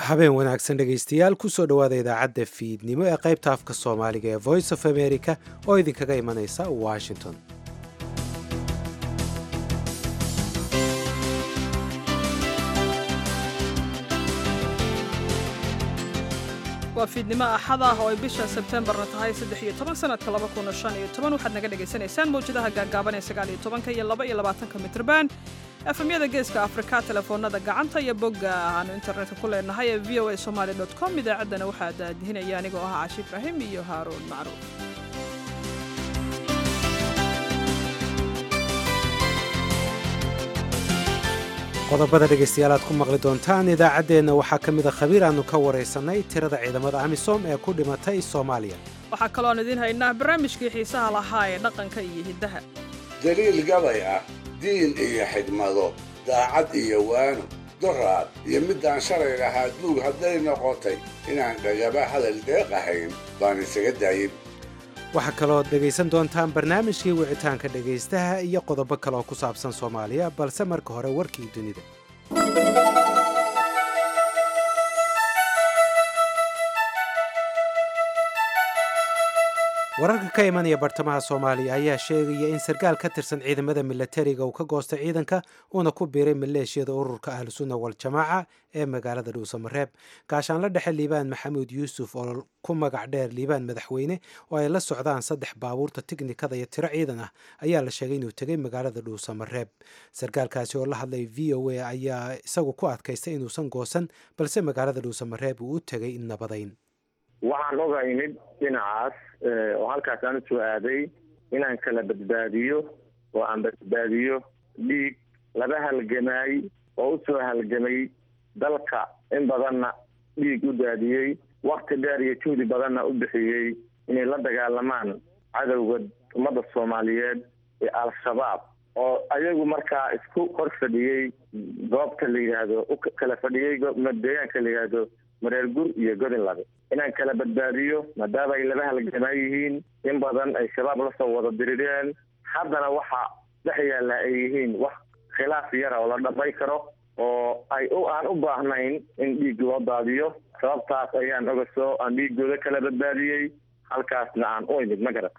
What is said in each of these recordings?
habeen wanaagsan dhegaystayaal kusoo dhowaada idaacadda fiidnimo ee qaybta afka soomaaliga ee voice of america oo idinkaga imanaysa washington waa fiidnimo axad ah oo ay bisha sebtembarna tahay saddex iyo toban sanadka laba kuna shan iyo toban waxaad naga dhagaysanaysaan mawjadaha gaagaaban ee sagaal iyo tobanka iyo laba iyo labaatanka mitrban efemyada geeska afrika telefoonada gacanta iyo bogga aanu internetka ku leenahay ee v o a somaali dot com idaacaddana waxaa daadihinaya anigoo ah caashi ibraahim iyo haaruun macruuf qodobada dhegaystayaal aad ku maqli doontaan idaacaddeenna waxaa ka mid a khabiir aannu ka waraysanay tirada ciidamada amisom ee ku dhimatay soomaaliya waxaa kalooan idiin haynaa barnaamijkii xiisaha lahaa ee dhaqanka iyo hiddaha daliil gabay ah diin iyo xigmado daacad iyo waano doraad iyo middaan shalay lahaa duug hadday noqotay inaan dhagaba hadal deeq ahayn baan isaga daayin waxaa kalooad dhegaysan doontaan barnaamijkii wicitaanka dhegaystaha iyo qodobo kale oo ku saabsan soomaaliya balse marka hore warkii dunida wararka ka imanaya bartamaha soomaaliya ayaa sheegaya in sarkaal ka tirsan ciidamada milatariga uu ka goostay ciidanka uuna ku biiray maleeshiyada ururka ahlusunna waljamaaca ee magaalada dhuusamareeb gaashaanla dhexe liibaan maxamuud yuusuf oo ku magac dheer liibaan madaxweyne oo ay la socdaan saddex baabuurta tiknikada iyo tiro ciidan ah ayaa la sheegay inuu tegay magaalada dhuusamareeb sarkaalkaasi oo la hadlay v o a ayaa isagu ku adkaystay inuusan goosan balse magaalada dhuusamareeb uu u tegay nabadayn waxaan oga imid dhinacaas oo halkaas aan usoo aaday inaan kala badbaadiyo oo aan badbaadiyo dhiig laba halgamaay oo usoo halgamay dalka in badanna dhiig u daadiyey wakti dheer iyo juhdi badanna u bixiyey inay la dagaalamaan cadowga ummadda soomaaliyeed ee al-shabaab oo ayagu markaa isku hor fadhiyey goobta la yidhaahdo u kala fadhiyey deegaanka la yidhaahdo mareer gur iyo godin labe inaan kala badbaadiyo maadaama ay laba halgamaa yihiin in badan ay shabaab lasoo wada dirireen haddana waxa dhex yaalla ay yihiin wax khilaaf yara oo la dhamay karo oo ay aan u baahnayn in dhiig loo daadiyo sababtaas ayaan ogasoo aan dhiigooda kala badbaadiyey halkaasna aan u imid ma garat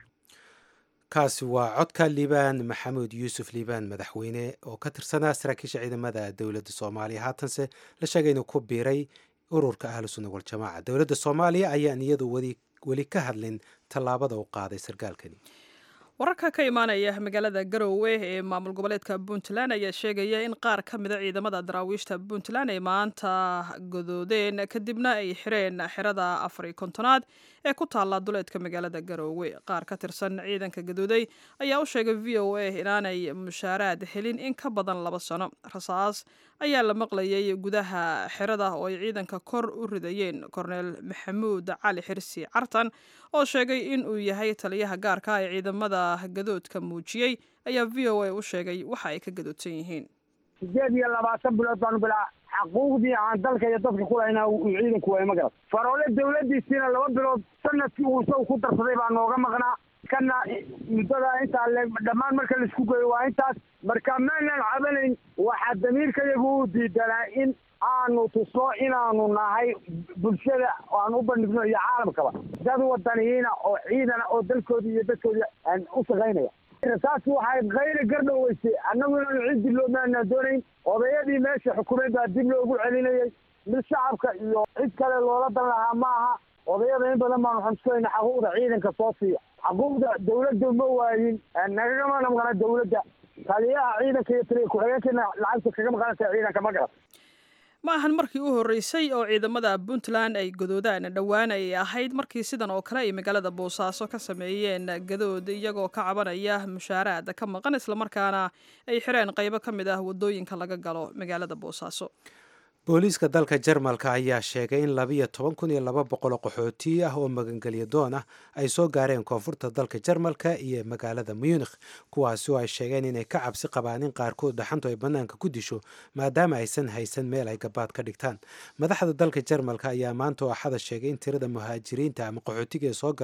kaasi waa codka liibaan maxamuud yuusuf liibaan madaxweyne oo ka tirsanaa saraakiisha ciidamada dowladda soomaaliya haatanse la sheegay inuu ku biiray ururka ahlu sunna waljamaaca dowladda soomaaliya ayaan iyadu weli ka hadlin tallaabada u qaaday sarkaalkani wararka ka imaanaya magaalada garowe ee maamul goboleedka puntland ayaa sheegaya in qaar ka mida ciidamada daraawiishta puntland ay maanta godoodeen kadibna ay xireen xerada afari kontonaad ee ku taalla duleedka magaalada garowe qaar ka tirsan ciidanka gadooday ayaa u sheegay v o a inaanay mushaaraad helin in ka badan laba sano rasaas ayaa la maqlayay gudaha xerada oo ay ciidanka kor u ridayeen korneel maxamuud cali xirsi cartan oo sheegay in uu yahay taliyaha gaarka ee ciidamada gadoodka muujiyey ayaa v o a u sheegay waxa ay ka gadoodsan yihiin sideed iyo labaatan bilood baanu bilaa xaquuqdii aan dalka iyo dadka kulayna uu ciidanku waay ma garat faroole dawladiisiina laba bilood sanadkii uu isagu ku darsaday baa nooga maqnaa kana muddada intaa le dhammaan marka laisku geeyo waa intaas marka maanan cabanayn waxaa damiirkayagu u diidanaa in aanu tusno inaanu nahay bulshada aan u bandhigno iyo caalamkaba dad wadaniyiina oo ciidana oo dalkoodi iyo dadkoodi aan u shaqaynaya taas waxay kayra gardhoweysay annagu inaanu cid dib loo maanaan doonayn odayadii meesha xukumeed baa dib loogu celinayay mid shacabka iyo cid kale loola dan lahaa ma aha odayada in badan baanu xamsukayna xaquuqda ciidanka soo siiya xaquuqda dawladda ma waayin nagagama maqana dawladda taliyaha ciidanka iyo taliya ku-xigeenkana lacagta kaga maqanaysa ciidanka ma garat ma ahan markii u horreysay oo ciidamada puntland ay gadoodaan dhowaan ay ahayd markii sidan oo kale ay magaalada boosaaso ka sameeyeen gadood iyagoo ka cabanaya mushaaraad ka maqan islamarkaana ay xireen qaybo ka mid ah waddooyinka laga galo magaalada boosaaso booliiska dalka jarmalka ayaa sheegay in labiyo toban kun iyo laba boqoloo qaxooti ah oo magangelyo doon ah ay soo gaareen koonfurta dalka jarmalka iyo magaalada munikh kuwaasi oo ay sheegeen inay ka cabsi qabaan in qaarkood dhaxantu ay bannaanka ku disho maadaama aysan haysan meel ay gabaad ka dhigtaan madaxda dalka jarmalka ayaa maanta oo axada sheegay in tirada muhaajiriinta ama qaxootiga ee soo galay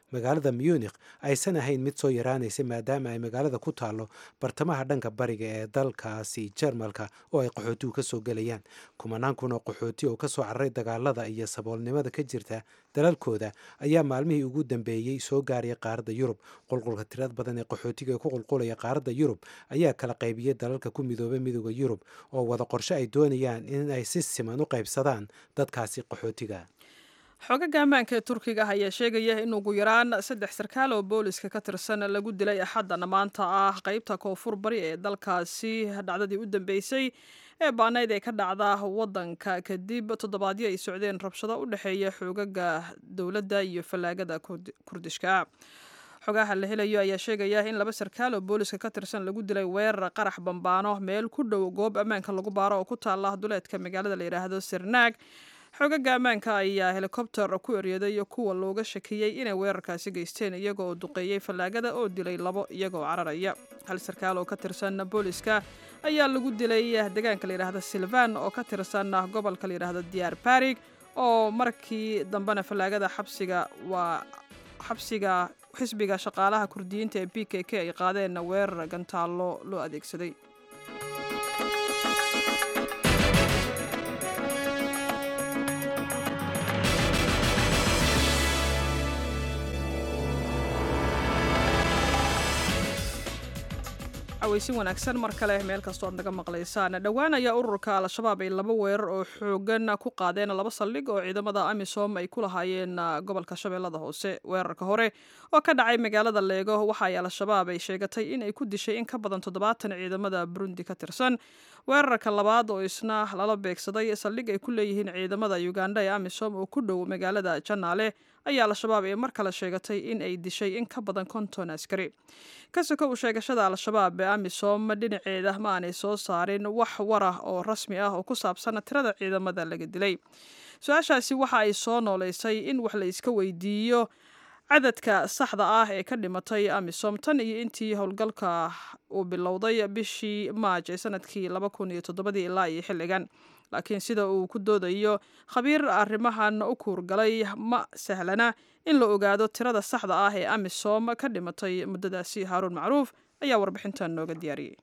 magaalada munikh aysan ahayn mid soo yaraanaysay maadaama ay magaalada ku taallo bartamaha dhanka bariga ee dalkaasi jarmalka oo ay qaxootigu ka soo gelayaan kumanaan kun oo qaxooti oo kasoo cararay dagaalada iyo saboolnimada ka jirta dalalkooda ayaa maalmihii ugu dambeeyey soo gaaraya qaaradda yurub qulqulka tirad badan ee qaxootiga ee ku qulqulaya qaaradda yurub ayaa kala qaybiyey dalalka ku midoobay midooda yurub oo wada qorshe ay doonayaan in ay si siman u qaybsadaan dadkaasi qaxootiga xogaga ammaanka ee turkiga ah ayaa sheegaya in ugu yaraan saddex sarkaal oo booliska ka tirsan lagu dilay axadana maanta ah qeybta koonfur bari ee dalkaasi dhacdadii u dambeysay ee baanayd ee ka dhacda wadanka kadib toddobaadyo ay socdeen rabshado u dhexeeya xoogaga dowladda iyo fallaagada kurdishka xogaha la helayo ayaa sheegaya in laba sarkaal oo booliska ka tirsan lagu dilay weerar qarax bambaano meel ku dhow goob ammaanka lagu baaro oo ku taala duleedka magaalada la yidhaahdo sirnaag xogaga ammaanka ayaa helikobter ku eryaday kuwa looga shakiyey inay weerarkaasi geysteen iyaga oo duqeeyey fallaagada oo dilay labo iyagaoo cararaya hal sarkaal oo ka tirsan booliska ayaa lagu dilay deegaanka layidhaahda silvan oo ka tirsan gobolka layidhaahdo diyaar barig oo markii dambena fallaagada xabsiga waa xabsiga xisbiga shaqaalaha kurdiyiinta ee b k k ay qaadeen weerar gantaallo loo adeegsaday aweysin wanaagsan mar kale meel kastoo aad naga maqlaysaan dhowaan ayaa ururka al-shabaab ay laba weerar oo xoogan ku qaadeen laba saldhig oo ciidamada amisom ay ku lahaayeen gobolka shabeellada hoose weerarka hore oo ka dhacay magaalada leego waxa ay al-shabaab ay sheegatay in ay ku dishay in ka badan toddobaatan ciidamada burundi ka tirsan weerarka labaad oo isna lala beegsaday saldhig ay ku leeyihiin ciidamada uganda ee amisom oo ku dhow magaalada janaale ayaa al-shabaab ee mar kale sheegatay in ay dishay in ka badan konton askari kasoko u sheegashada al-shabaab ee amisom dhinaceeda ma aanay soo saarin wax warah oo rasmi ah oo ku saabsan tirada ciidamada laga dilay su-aashaasi waxa ay soo nooleysay in wax la iska weydiiyo cadadka saxda ah ee ka dhimatay amisom tan iyo intii howlgalka uu bilowday bishii maaj ee sanadkii laba kun iyo toddobadii ilaa iyo xilligan laakiin sida uu ku doodayo khabiir arrimahan u kuurgalay ma sahlana in la ogaado tirada saxda ah ee amisom ka dhimatay muddadaasi haaruun macruuf ayaa warbixintan nooga diyaariyey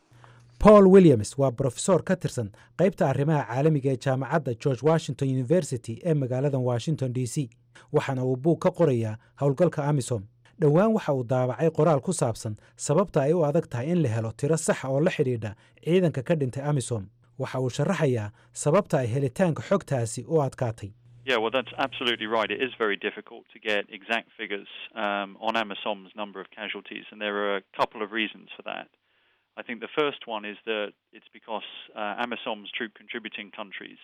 paul williams waa brofesor ka tirsan qaybta arrimaha caalamiga ee jaamacadda george washington university ee magaalada washington d c waxaana uu buug ka qorayaa howlgalka amisom dhowaan waxa uu daabacay qoraal ku saabsan sababta ay u adag tahay in la helo tiro saxa oo la xidhiidha ciidanka ka dhintay amisom waxa uu sharaxayaa sababta ay helitaanka xogtaasi u adkaatay Yeah, well, that's absolutely right. It is very difficult to get exact figures um, on AMISOM's number of casualties, and there are a couple of reasons for that. I think the first one is that it's because uh, AMISOM's troop contributing countries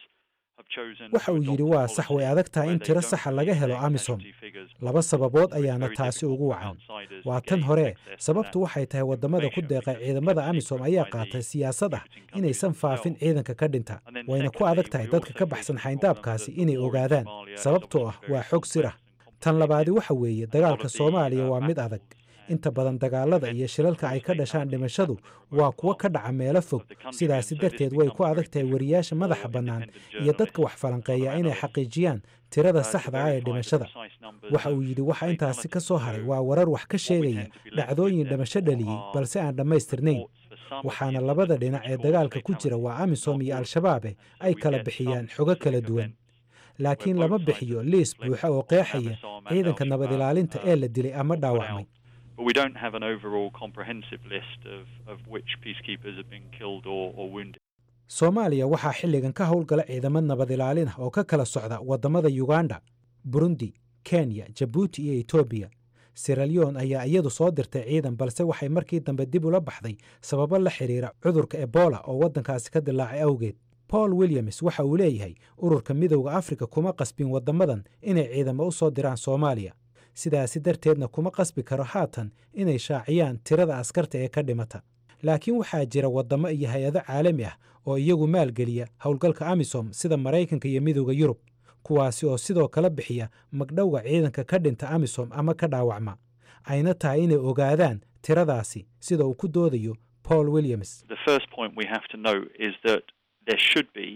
waxa uu yidhi waa sax way adag tahay in tiro saxa laga helo amisom laba sababood ayaana taasi ugu wacan waa tan hore sababtu waxay tahay waddamada ku deeqay ciidamada amisom ayaa qaatay siyaasad ah inaysan faafin ciidanka ka dhinta wayna ku adag tahay dadka ka baxsan xayndaabkaasi inay ogaadaan sababtoo ah waa xog sir ah tan labaadi waxa weeye dagaalka soomaaliya waa mid adag inta badan dagaalada iyo shilalka ay ka dhashaan dhimashadu waa kuwo ka dhaca meelo fog sidaasi darteed way ku adag tahay wariyaasha madaxa bannaan iyo dadka wax falanqeeya inay xaqiijiyaan tirada saxda ah ee dhimashada waxa uu yidhi waxa intaasi ka soo haray waa warar wax ka sheegaya dhacdooyin dhimasho dhaliyey balse aan dhammaystirnayn waxaana labada dhinac ee dagaalka ku jira waa amisom iyo al-shabaabe ay kala bixiyaan xogo kala duwan laakiin lama bixiyo liis buuxa oo qeexaya ciidanka nabad ilaalinta ee la dilay ama dhaawacmay but we don't have an overall comprehensive list of, of which peacekeepers have been killed or, or wounded. soomaaliya waxaa xilligan ka howlgala ciidamo nabad ilaalin ah oo ka kala socda waddamada uganda burundi kenya jabuuti iyo etoobiya siralyon ayaa iyadu soo dirtay ciidan balse waxay markii dambe dib ula baxday sababo la xidhiira cudurka ebola oo waddankaasi ka dilaacay awgeed paul williams waxa uu leeyahay ururka midowda afrika kuma qasbin waddamadan inay ciidamo u soo diraan soomaaliya sidaasi darteedna kuma qasbi karo haatan inay shaaciyaan tirada askarta ee ka dhimata laakiin waxaa jira waddamo iyo hay-ado caalami ah oo iyagu maalgeliya howlgalka amisom sida maraykanka iyo midowda yurub kuwaasi oo sidoo kale bixiya magdhowga ciidanka ka dhinta amisom ama ka dhaawacma ayna tahay inay ogaadaan tiradaasi sida uu ku doodayo paul williams The first point we have to note is that there should be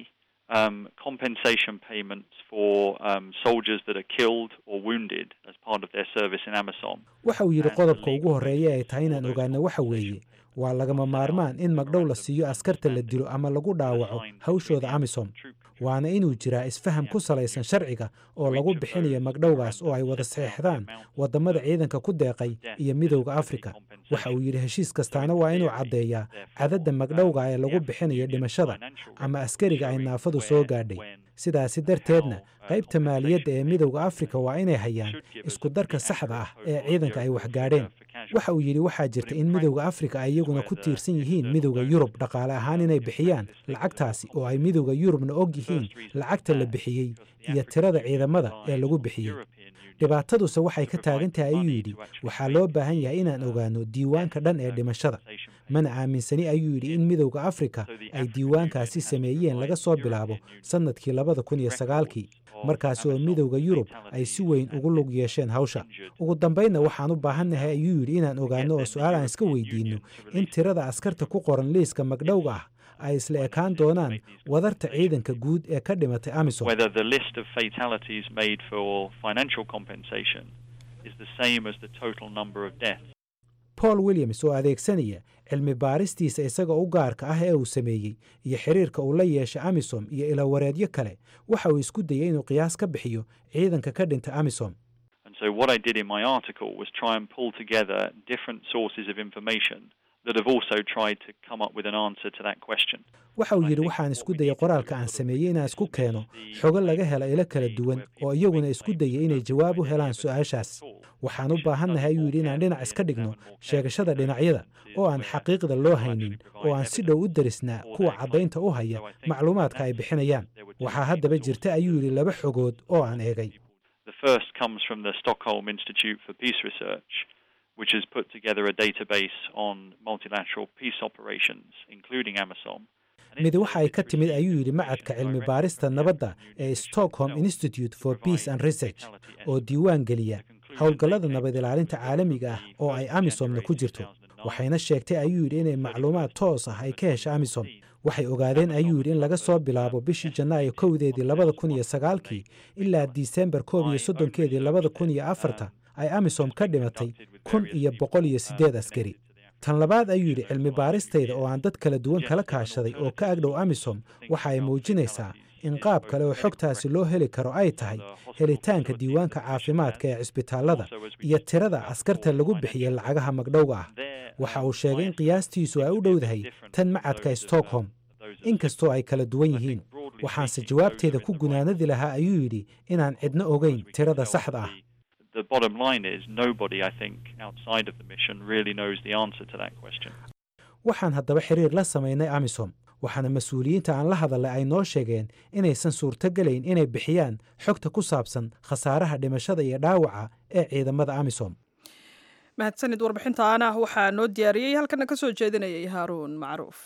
um, compensation payments for um, soldiers that are killed or wounded as part of their service in Amisom. waxa uu yidhi qodobka ugu horreeya ay tahay inaan ogaano waxa weeye waa lagama maarmaan in magdhow la siiyo askarta la dilo ama lagu dhaawaco hawshooda amisom waana inuu jiraa isfaham ku salaysan sharciga oo lagu bixinayo magdhowgaas oo ay wada saxeexdaan waddamada ciidanka ku deeqay iyo midowda afrika waxa uu yidhi heshiis kastaana waa inuu caddeeyaa cadadda magdhowga ee lagu bixinayo dhimashada ama askariga ay naafadu soo gaadhay sidaasi darteedna qaybta maaliyadda ee midowda afrika waa inay hayaan isku darka saxda ah ee ciidanka ay waxgaadheen waxa uu yidhi waxaa jirta in midowda afrika ay iyaguna ku tiirsan yihiin midowda yurub dhaqaale ahaan inay bixiyaan lacagtaasi oo ay midowda yurubna og yihiin lacagta la bixiyey iyo tirada ciidamada ee lagu bixiyey dhibaataduse waxay ka taagan tahay ayuu yidhi waxaa loo baahan yahay inaan ogaano diiwaanka dhan ee dhimashada mana aaminsani ayuu yidhi in midowda afrika ay diiwaankaasi sameeyeen laga soo bilaabo sannadkii labada kun iyo sagaalkii markaasi oo midowda yurub ay si weyn ugu lug yeesheen hawsha ugu dambaynna waxaan u baahannahay ayuu yidhi inaan ogaano oo su-aal aan iska weydiinno in tirada askarta ku qoran liiska magdhowga ah ay isla ekaan doonaan wadarta ciidanka guud ee ka dhimatay amisom Whether the list of fatalities made for financial compensation is the same as the total number of deaths. paul williams oo adeegsanaya cilmi baaristiisa isaga u gaarka ah ee uu sameeyey iyo xiriirka uu la yeeshay amisom iyo ilawareedyo kale waxa uu isku dayay inuu qiyaas ka bixiyo ciidanka ka dhinta amisom And so what I did in my article was try and pull together different sources of information that have also tried to come up with an answer to that question. waxa uu yidhi waxaan isku dayay qoraalka aan sameeyey inaan isku keeno xogo laga hela ilo kala duwan oo iyaguna isku dayay inay jawaab u helaan su-aashaas waxaan u baahannahay ayuu yidhi inaan dhinac iska dhigno sheegashada dhinacyada oo aan xaqiiqda loo haynin oo aan si dhow u darisnaa kuwa caddaynta u haya macluumaadka ay bixinayaan waxaa haddaba jirta ayuu yidhi laba xogood oo aan eegay The first comes from the Stockholm Institute for Peace Research, which has put together a database on multilateral peace operations, including AMISOM. mid waxa ay ka timid ayuu yidhi macadka cilmi baarista nabadda ee stockholm institute for peace and research oo diiwaan geliya howlgallada nabad ilaalinta caalamiga ah oo ay amisomna ku jirto waxayna sheegtay ayuu yidhi inay macluumaad toos ah ay ka hesha amisom waxay ogaadeen ayuu yidhi in laga soo bilaabo bishii janaayo kowdeedii labada kun iyo sagaalkii ilaa disembar koob iyo soddonkeedii labada kun iyo afarta ay amisom ka dhimatay kun iyo boqol iyo siddeed askari tan labaad ayuu yidhi cilmi baaristayda oo aan dad kala duwan kala kaashaday oo ka agdhow amisom waxa ay muujinaysaa in qaab kale oo xogtaasi loo heli karo ay tahay helitaanka diiwaanka caafimaadka ee cisbitaallada iyo tirada askarta lagu bixiyey lacagaha magdhowga ah waxa uu sheegay in qiyaastiisu ay u dhowdahay tan macadka stockholm inkastoo ay kala duwan yihiin waxaanse jawaabteeda ku gunaanadi lahaa ayuu yidhi inaan cidno ogeyn tirada saxda ah The bottom line is nobody, I think, outside of the mission really knows the answer to that question. waxaan haddaba xiriir la samaynay amisom waxaana mas-uuliyiinta aan la hadalay ay noo sheegeen inaysan suurtogelayn inay bixiyaan xogta ku saabsan khasaaraha dhimashada iyo dhaawaca ee ciidamada amisom mahadsanid warbixintaana waxaa noo diyaariyey halkana ka soo jeedinayay haaruun macruuf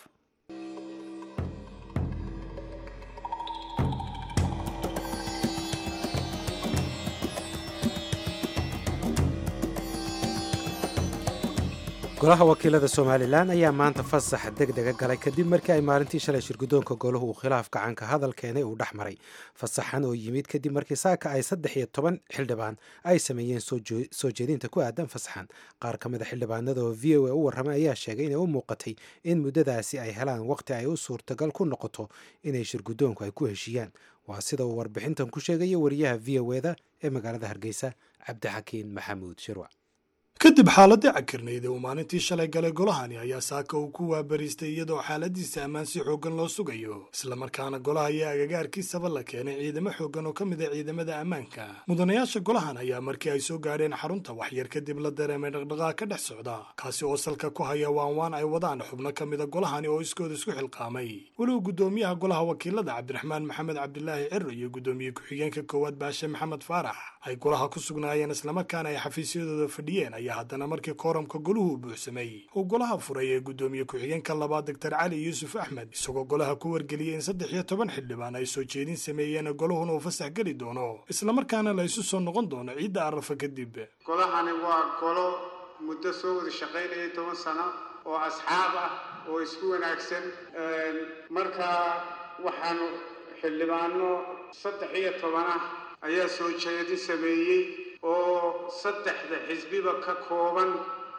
golaha wakiilada somalilan ayaa maanta fasax deg dega galay kadib markii ay maalintii shalay shirgudoonka golahu uu khilaaf gacanka hadal keenay uu dhex maray fasaxan oo yimid kadib markii saaka ay saddex iyo toban xildhibaan ay sameeyeen soo jeedinta ku aadan fasaxan qaar ka mid a xildhibaanada oo v o a u warramay ayaa sheegay inay u muuqatay in muddadaasi ay helaan waqti ay u suurtagal ku noqoto inay shirgudoonku ay ku heshiiyaan waa sida uu warbixintan ku sheegaya wariyaha v o eda ee magaalada hargeysa cabdixakiin maxamuud shirwac kadib xaaladii cakirnayd ee uu maalintii shalay galay golahani ayaa saaka uu ku waabariistay iyadoo xaaladiisa ammaan si xooggan loo sugayo islamarkaana golaha ayaa agagaarkiisaba la keenay ciidamo xooggan oo ka mid a ciidamada ammaanka mudanayaasha golahan ayaa markii ay soo gaadheen xarunta waxyar kadib la dareemay dhaqdhaqaaq ka dhex socda kaasi oo salka ku haya waanwaan ay wadaan xubno ka mida golahani oo iskooda isku xilqaamay weliba guddoomiyaha golaha wakiilada cabdiraxmaan maxamed cabdilaahi ciro iyo guddoomiye ku-xigeenka koowaad baashe maxamed faarax ay golaha ku sugnaayeen islamarkaana ay xafiisyadooda fadhiyeen ayaa haddana markii kooramka goluhu buuxsamay uu golaha furay ee guddoomiye ku-xigeenka labaad doctor cali yuusuf axmed isagoo golaha ku wargeliyey in saddex iyo toban xildhibaan ay soo jeedin sameeyeen goluhuna uu fasax geli doono islamarkaana la isu soo noqon doono ciidda arafa kadib golahani waa golo muddo soo wada shaqaynayay toban sano oo asxaab ah oo isku wanaagsan marka waxaanu xildhibaano saddex iyo toban ah ayaa soo jeedi sameeyey oo saddexda xisbiba ka kooban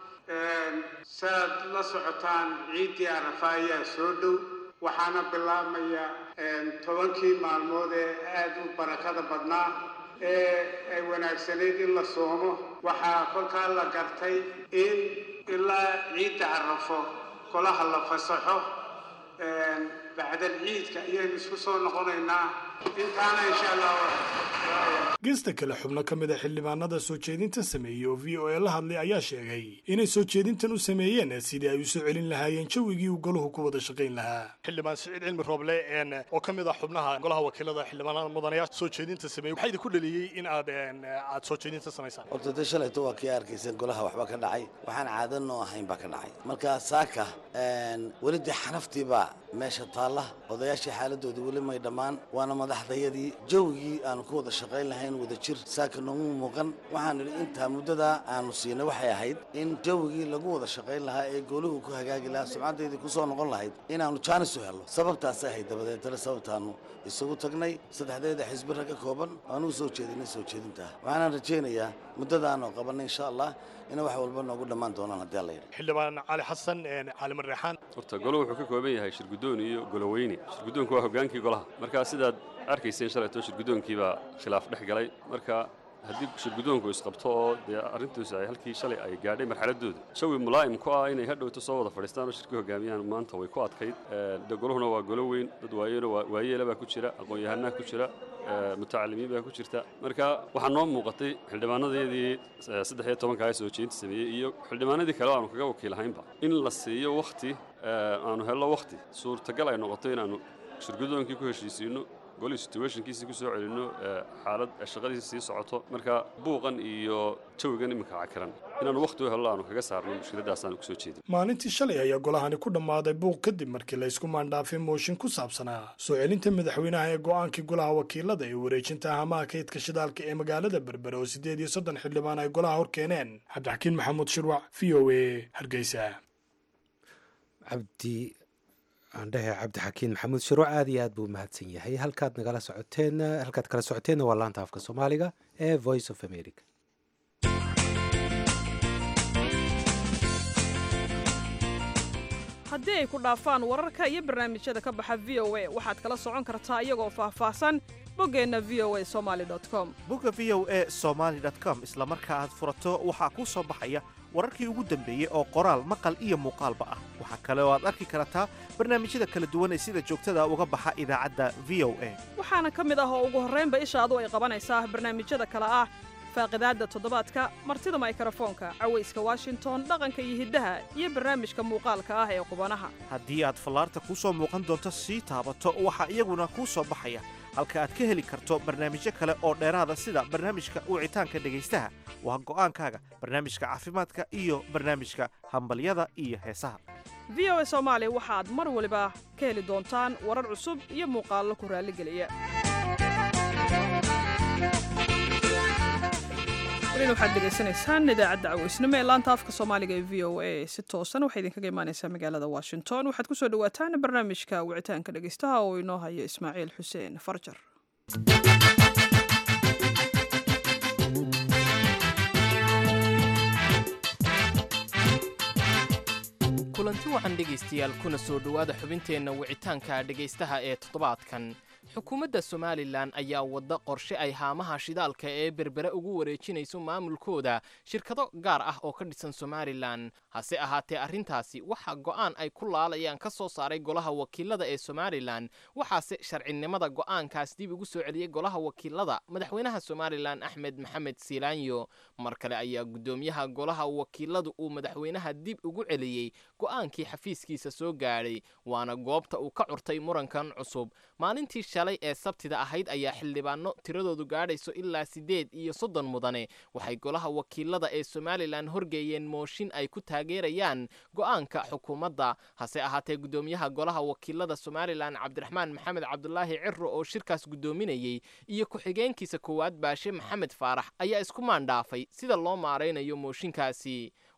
saaad la socotaan ciiddii arafa ayaa soo dhow waxaana bilaabmaya tobankii maalmood ee aada u barakada badnaa ee ay wanaagsanayd in la soomo waxaa kolkaa la gartay in ilaa ciidda arafo golaha la fasaxo bacdal ciidka ayaynu isku soo noqonaynaa intaana insha allah geesta kale xubno ka mid a xildhibaanada soo jeedintan sameeyey oo v o a la hadlay ayaa sheegay inay soo jeedintan u sameeyeen sidii ay u soo celin lahaayeen jawigii uu goluhu ku wada shaqayn lahaa xildhibaan siciid cilmi rooble oo ka mid ah xubnaha golaha wakiilada xildhibaanada mudanayaasha soo jeedinta sameeyey waxaa idinku dhaliyey in aad aad soo jeedinta samaysaan horta de shalayto waa kii arkaysan golaha waxba ka dhacay waxaan caadanoo ahayn baa ka dhacay marka saaka weli dee xanaftiibaa meesha taalla odayaashii xaaladoodii weli may dhammaan waana madaxdayadii jawigii aanu ku wada shaqayn lahayn wada jir saaka noomu muuqan waxaan idhi intaa muddadaa aanu siinay waxay ahayd in jawigii lagu wada shaqayn lahaa ee gooluhu ku hagaagi lahaa sumcaddeydii ku soo noqon lahayd inaannu jaanis u helno sababtaasay ahayd dabadeetana sababtaannu isugu tagnay saddexdeeda xisbi rag ka kooban aanu u soo jeedinay soo jeedintaa waxaanaan rajaynayaa muddadaanoo qabanay insha allah ina wax walba noogu dhammaan doonaan haddii alla yidhi xildhibaan cali xasan cali marreexaan horta goluhu wuxuu ka kooban yahay shirguddoon iyo goloweyne shirguddoonku waa hoggaankii golaha marka sidaad arkayseen shalayto shirguddoonkiibaa khilaaf dhex galay marka haddii shirguddoonku isqabto oo dee arrintuusi ay halkii shalay ay gaadhay marxaladdooda jawi mulaa'im ku ah inay hadhowto soo wada fadhiistaan oo shirka hogaamiyaan maanta way ku adkayd de goluhuna waa golo weyn dad waayeeno waayeela baa ku jira aqoon-yahanaa ku jira mutacalimiin baa ku jirta marka waxaa noo muuqatay xildhibaanadeedii saddex iyo tobanka ee soo jeedinta sameeyey iyo xildhibaanadii kale aanu kaga wakiilahaynba in la siiyo wakhti aanu helno wakhti suurtagal ay noqoto inaannu shirguddoonkii ku heshiisiinno golii situationkiisii ku soo celinno xaalad shaqadiisi sii socoto marka buuqan iyo jawigan iminka cakiran inaanu wakhti u hello aanu kaga saarno mushkiladaasaan kusoo jeedin maalintii shalay ayaa golahani ku dhammaaday buuq kadib markii la isku maandhaafay mooshin ku saabsanaa soo celinta madaxweynaha ee go'aankii golaha wakiilada ee wareejinta ahamaha kaydka shidaalka ee magaalada berbere oo siddeed iyo soddon xildhibaan ay golaha hor keeneen cabdixakiin maxamuud shirwac v o a hargeysa cabdi aandhehe cabdixakiin maxamuud shiro aad iyo aad buu mahadsan yahay halkaad nagala socoteen halkaad kala socoteenna waa laanta afka soomaaliga ee voice of america haddii ay ku dhaafaan wararka iyo barnaamijyada ka baxa v o a waxaad kala socon kartaa iyagoo faahfaahsan boggeenna v o a somaali com bogga v o a somaali com isla marka aad furato waxaa kuu soo baxaya wararkii ugu dambeeyey oo qoraal maqal iyo muuqaalba ah waxaa kale oo aad arki kartaa barnaamijyada kala duwan ee sida joogtada uga baxa idaacadda v o a waxaana ka mid ah oo ugu horraynba ishaadu ay qabanaysaa barnaamijyada kale ah faaqidaadda toddobaadka martida maykrofoonka cawayska washington dhaqanka iyo hiddaha iyo barnaamijka muuqaalka ah ee qubanaha haddii aad fallaarta kuu soo muuqan doonto sii taabato waxaa iyaguna kuu soo baxaya halka aad ka heli karto barnaamijyo kale oo dheeraada sida barnaamijka wicitaanka dhegaystaha waa go'aankaaga barnaamijka caafimaadka iyo barnaamijka hambalyada iyo heesaha v o a soomaali waxaad mar waliba ka heli doontaan warar cusub iyo muuqaallo ku raalligeliya welina waxaad degeysanaysaan idaacadda caweysnimo ee laanta afka soomaaliga ee v o a si toosan waxay idinkaga imaanaysaa magaalada washington waxaad ku soo dhowaataan barnaamijka wicitaanka dhegeystaha oo inoo hayo ismaaciil xuseen farjar kulanti wacan dhegaystayaal kuna soo dhowaada xubinteenna wicitaanka dhegaystaha ee toddobaadkan xukuumadda somalilan ayaa wadda qorshe ay haamaha shidaalka ee berbere ugu wareejinayso maamulkooda shirkado gaar ah oo ka dhisan somalilan hase ahaatee arrintaasi waxaa go'aan ay ku laalayaan ka soo saaray golaha wakiilada ee somalilan waxaase sharcinimada go'aankaas dib ugu soo celiyey golaha wakiilada madaxweynaha somalilan axmed maxamed siilaanyo mar kale ayaa guddoomiyaha golaha wakiiladu uu madaxweynaha dib ugu celiyey go'aankii xafiiskiisa soo gaadhay waana goobta uu ka curtay murankan cusub maalintii shalay ee sabtida ahayd ayaa xildhibaano tiradoodu gaadhayso ilaa siddeed iyo soddon mudane waxay golaha wakiilada ee somalilan horgeeyeen mooshin ay ku taageerayaan go'aanka xukuumadda hase ahaatee guddoomiyaha golaha wakiilada somalilan cabdiraxmaan maxamed cabdulaahi ciro oo shirkaas guddoominayey iyo ku-xigeenkiisa koowaad baashe maxamed faarax ayaa isku maandhaafay sida loo maaraynayo mooshinkaasi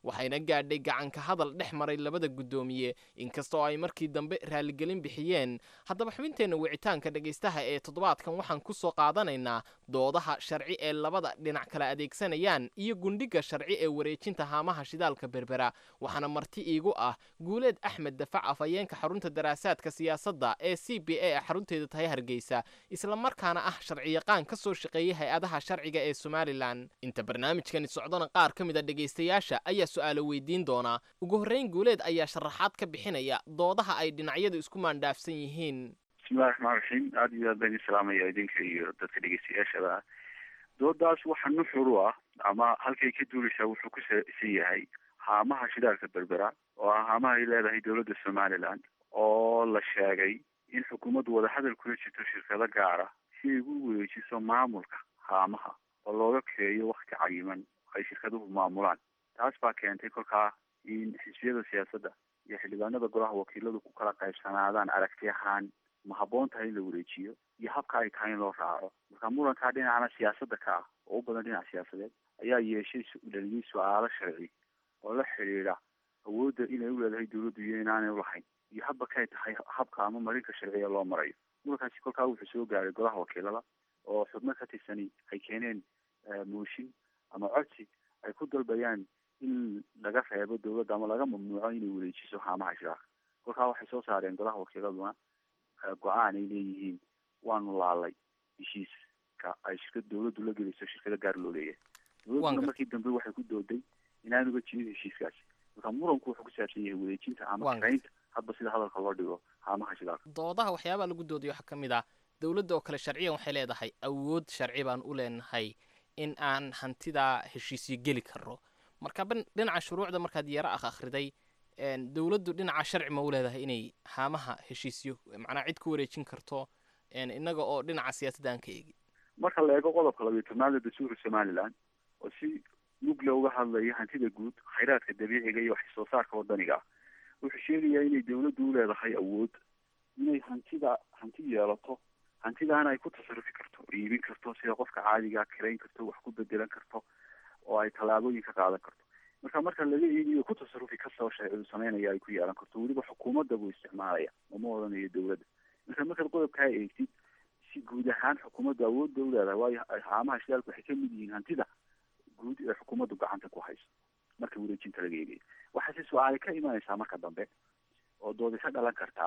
waxayna gaadhay gacanka hadal dhex maray labada guddoomiye inkastoo ay markii dambe raaligelin bixiyeen haddaba xubinteenna wicitaanka dhegaystaha ee toddobaadkan waxaan ku soo qaadanaynaa doodaha sharci ee labada dhinac kala adeegsanayaan iyo gundhiga sharci ee wareejinta haamaha shidaalka berbera waxaana marti iigu ah guuleed axmed dafac afhayeenka xarunta daraasaadka siyaasadda ee c b a xarunteeda tahay hargeysa islamarkaana ah sharciyaqaan ka soo shaqeeyay hay-adaha sharciga ee somalilan inta barnaamijkani socdona qaar ka mid a dhegaystayaasha ayaa su-aalo weydiin doonaa ugu horreyn guuleed ayaa sharaxaad ka bixinaya doodaha ay dhinacyadu isku maandhaafsan yihiin bismillahi raxmaan raxiim aada iyo aad baan idin salaamaya idinka iyo dadka dhegeystayaashada doodaas waxa nuxur u ah ama halkay ka duulaysaa wuxuu ku saabsan yahay haamaha shidaalka berbera oo ah haamaha ay leedahay dowladda somaliland oo la sheegay in xukuumaddu wadahadal kula jirto shirkado gaara si ay ugu wareejiso maamulka haamaha oo looga keeyo wakti cayiman ay shirkaduhu maamulaan taas baa keentay kolkaa in xisbiyada siyaasadda iyo xildhibaanada golaha wakiiladu ku kala qaybsanaadaan aragti ahaan ma habboon tahay in la wareejiyo iyo habka ay tahay in loo raaco marka murankaa dhinacana siyaasadda ka ah oo u badan dhinac siyaasadeed ayaa yeeshay dhaliyay su-aalo sharci oo la xidhiidha awoodda inay u leedahay dowladdu iyo inaanay ulahayn iyo habba kay tahay habka ama marinka sharciga loo marayo murankaasi kolkaa wuxuu soo gaaray golaha wakiilada oo xubno ka tirsani ay keeneen mooshin ama codsi ay ku dalbayaan in laga reebo dowladda ama laga mamnuuco inay wareejiso haamaha shidaalka kolkaa waxay soo saareen golaha wakiiladuna go-aan ay leeyihiin waanu laalay heshiiska ay shirkad dowladdu la gelayso shirkado gaar loo leeyahay dowladduna markii dambe waxay ku dooday inaanuga jirin heshiiskaasi marka muranku wuxuu ku saabsan yahay wareejinta ama karaynta hadba sida hadalka loo dhigo haamaha shidaalka doodaha waxyaabaha lagu doodayo waxaa ka mid ah dowladda oo kale sharciyan waxay leedahay awood sharci baan u leenahay in aan hantidaa heshiisyo geli karno marka dhinaca shuruucda markaad yaro ah akhriday dowladdu dhinaca sharci ma u leedahay inay haamaha heshiisyo macnaa cid ku wareejin karto innaga oo dhinaca siyaasadda aan ka eegin marka la eego qodobka labiyo tobnaad ee dastuurka somaliland oo si mugle uga hadlaya hantida guud khayraadka dabiiciga iyo wax soo saarka wadaniga ah wuxuu sheegayaa inay dowladdu u leedahay awood inay hantida hanti yeelato hantidaana ay ku tasarufi karto iibin karto sida qofka caadigaa kirayn karto wax ku bedelan karto oo ay tallaabooyin ka qaadan karto marka marka laga eegiyo ku tasarufi kastoo sharcidu sameynaya ay ku yeelan karto weliba xukuumadda buu isticmaalaya uma odhanayo dowladda marka markaad qodobkaa eegtid si guud ahaan xukuumaddu awoodda u leedahay waayo haamaha shidaalku waxay kamid yihiin hantida guud ee xukuumaddu gacanta ku hayso marka wareejinta laga eegayo waxaase su-aale ka imanaysaa marka dambe oo doodi ka dhalan kartaa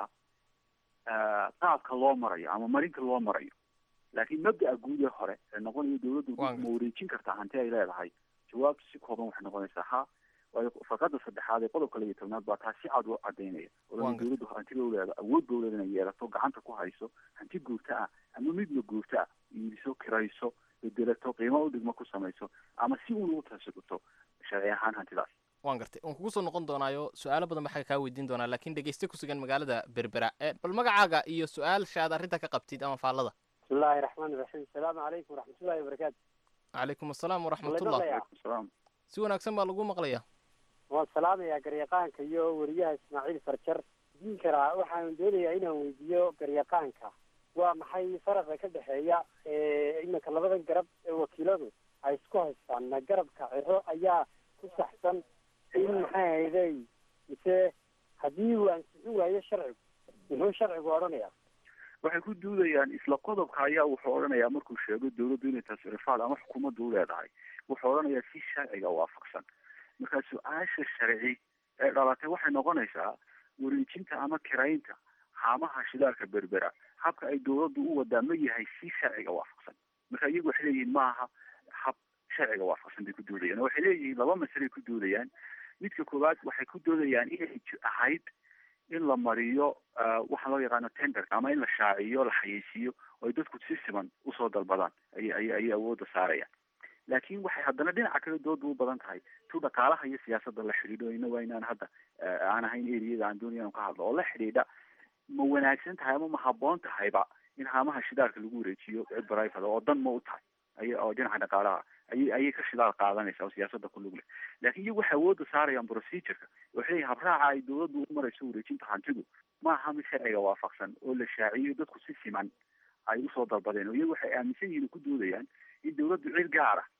qaabka loo marayo ama marinka loo marayo laakiin mabda'a guud ee hore ee noqonayo dowladdu ma wareejin kartaa hanti ay leedahay jawaabtu si kooban waxay noqonaysaa ha waayo farqada saddexaad ee qodobka labiyo tobnaad baa taa si cad u cadaynaya odana dowladdu hantiba u leeda awood ba uleeda inay yeelato gacanta ku hayso hanti guurta ah ama midna guurta ah iibiso kirayso bedelato qiimo u dhigmo ku samayso ama si uun ugu tasirto sharci ahaan hantidaas waan gartay waan kugu soo noqon doonaayo su-aalo badan baa xagga kaa weydiin doonaa laakiin dhegeyste ku sugan magaalada berbera bal magacaaga iyo su-aasha aad arrinta ka qabtid ama faallada bismillahi raxmaani raxiim asalaamu calaykum waraxmatullahi wabarakaatu calaykum asalaam waraxmatullah si wanaagsan baa lagu maqlayaa waan salaamayaa garyaqaanka iyo weriyaha ismaaciil farjar diin karaa waxaan doonayaa inaan weydiiyo garyaqaanka waa maxay faraqa ka dhexeeya iminka labadan garab ee wakiiladu ay isku haystaan ma garabka ciro ayaa ku saxsan in maxay hayday mise haddii uu ansixin waayo sharcigu muxuu sharcigu odhanayaa waxay ku duudayaan isla qodobka ayaa wuxuu odhanayaa markuu sheego dowladdu inay tasrifaad ama xukuumaddu u leedahay wuxuu odhanayaa si sharciga waafaqsan marka su-aasha sharci ee dhalatay waxay noqonaysaa wareejinta ama kiraynta haamaha shidaalka berbera habka ay dowladdu u wadaa ma yahay si sharciga waafaqsan marka iyagu waxay leeyihiin maaha hab sharciga waafaqsan bay ku doodayaan waxay leeyihiin laba masalay ku doodayaan midka koowaad waxay ku doodayaan inay ahayd in la mariyo waxa loo yaqaano tenderka ama in la shaaciyo la xayeysiiyo oo ay dadku si siman usoo dalbadaan ay ay ayay awoodda saarayaan laakiin waxay haddana dhinaca kale dooda u badan tahay tu dhaqaalaha iyo siyaasadda la xidhiidho ina waa inaan hadda aan ahayn eriyada aan doonaya anu ka hadlo oo la xidhiidha ma wanaagsan tahay ama ma habboon tahayba in haamaha shidaalka lagu wareejiyo cid barayfada oo dan ma u tahay ay oo dhinaca dhaqaalaha ayay ayay ka shidaal qaadanaysa oo siyaasadda ku lug leh laakiin iyagu waxay awoodda saarayaan procedureka waxay leeyihin habraaca ay dowladdu u marayso wareejinta hantidu ma aha mid sharciga waafaqsan oo la shaaciyo dadku si siman ay usoo dalbadeen oo iyagu waxay aaminsan yihiin oo ku doodayaan in dowladdu cid gaara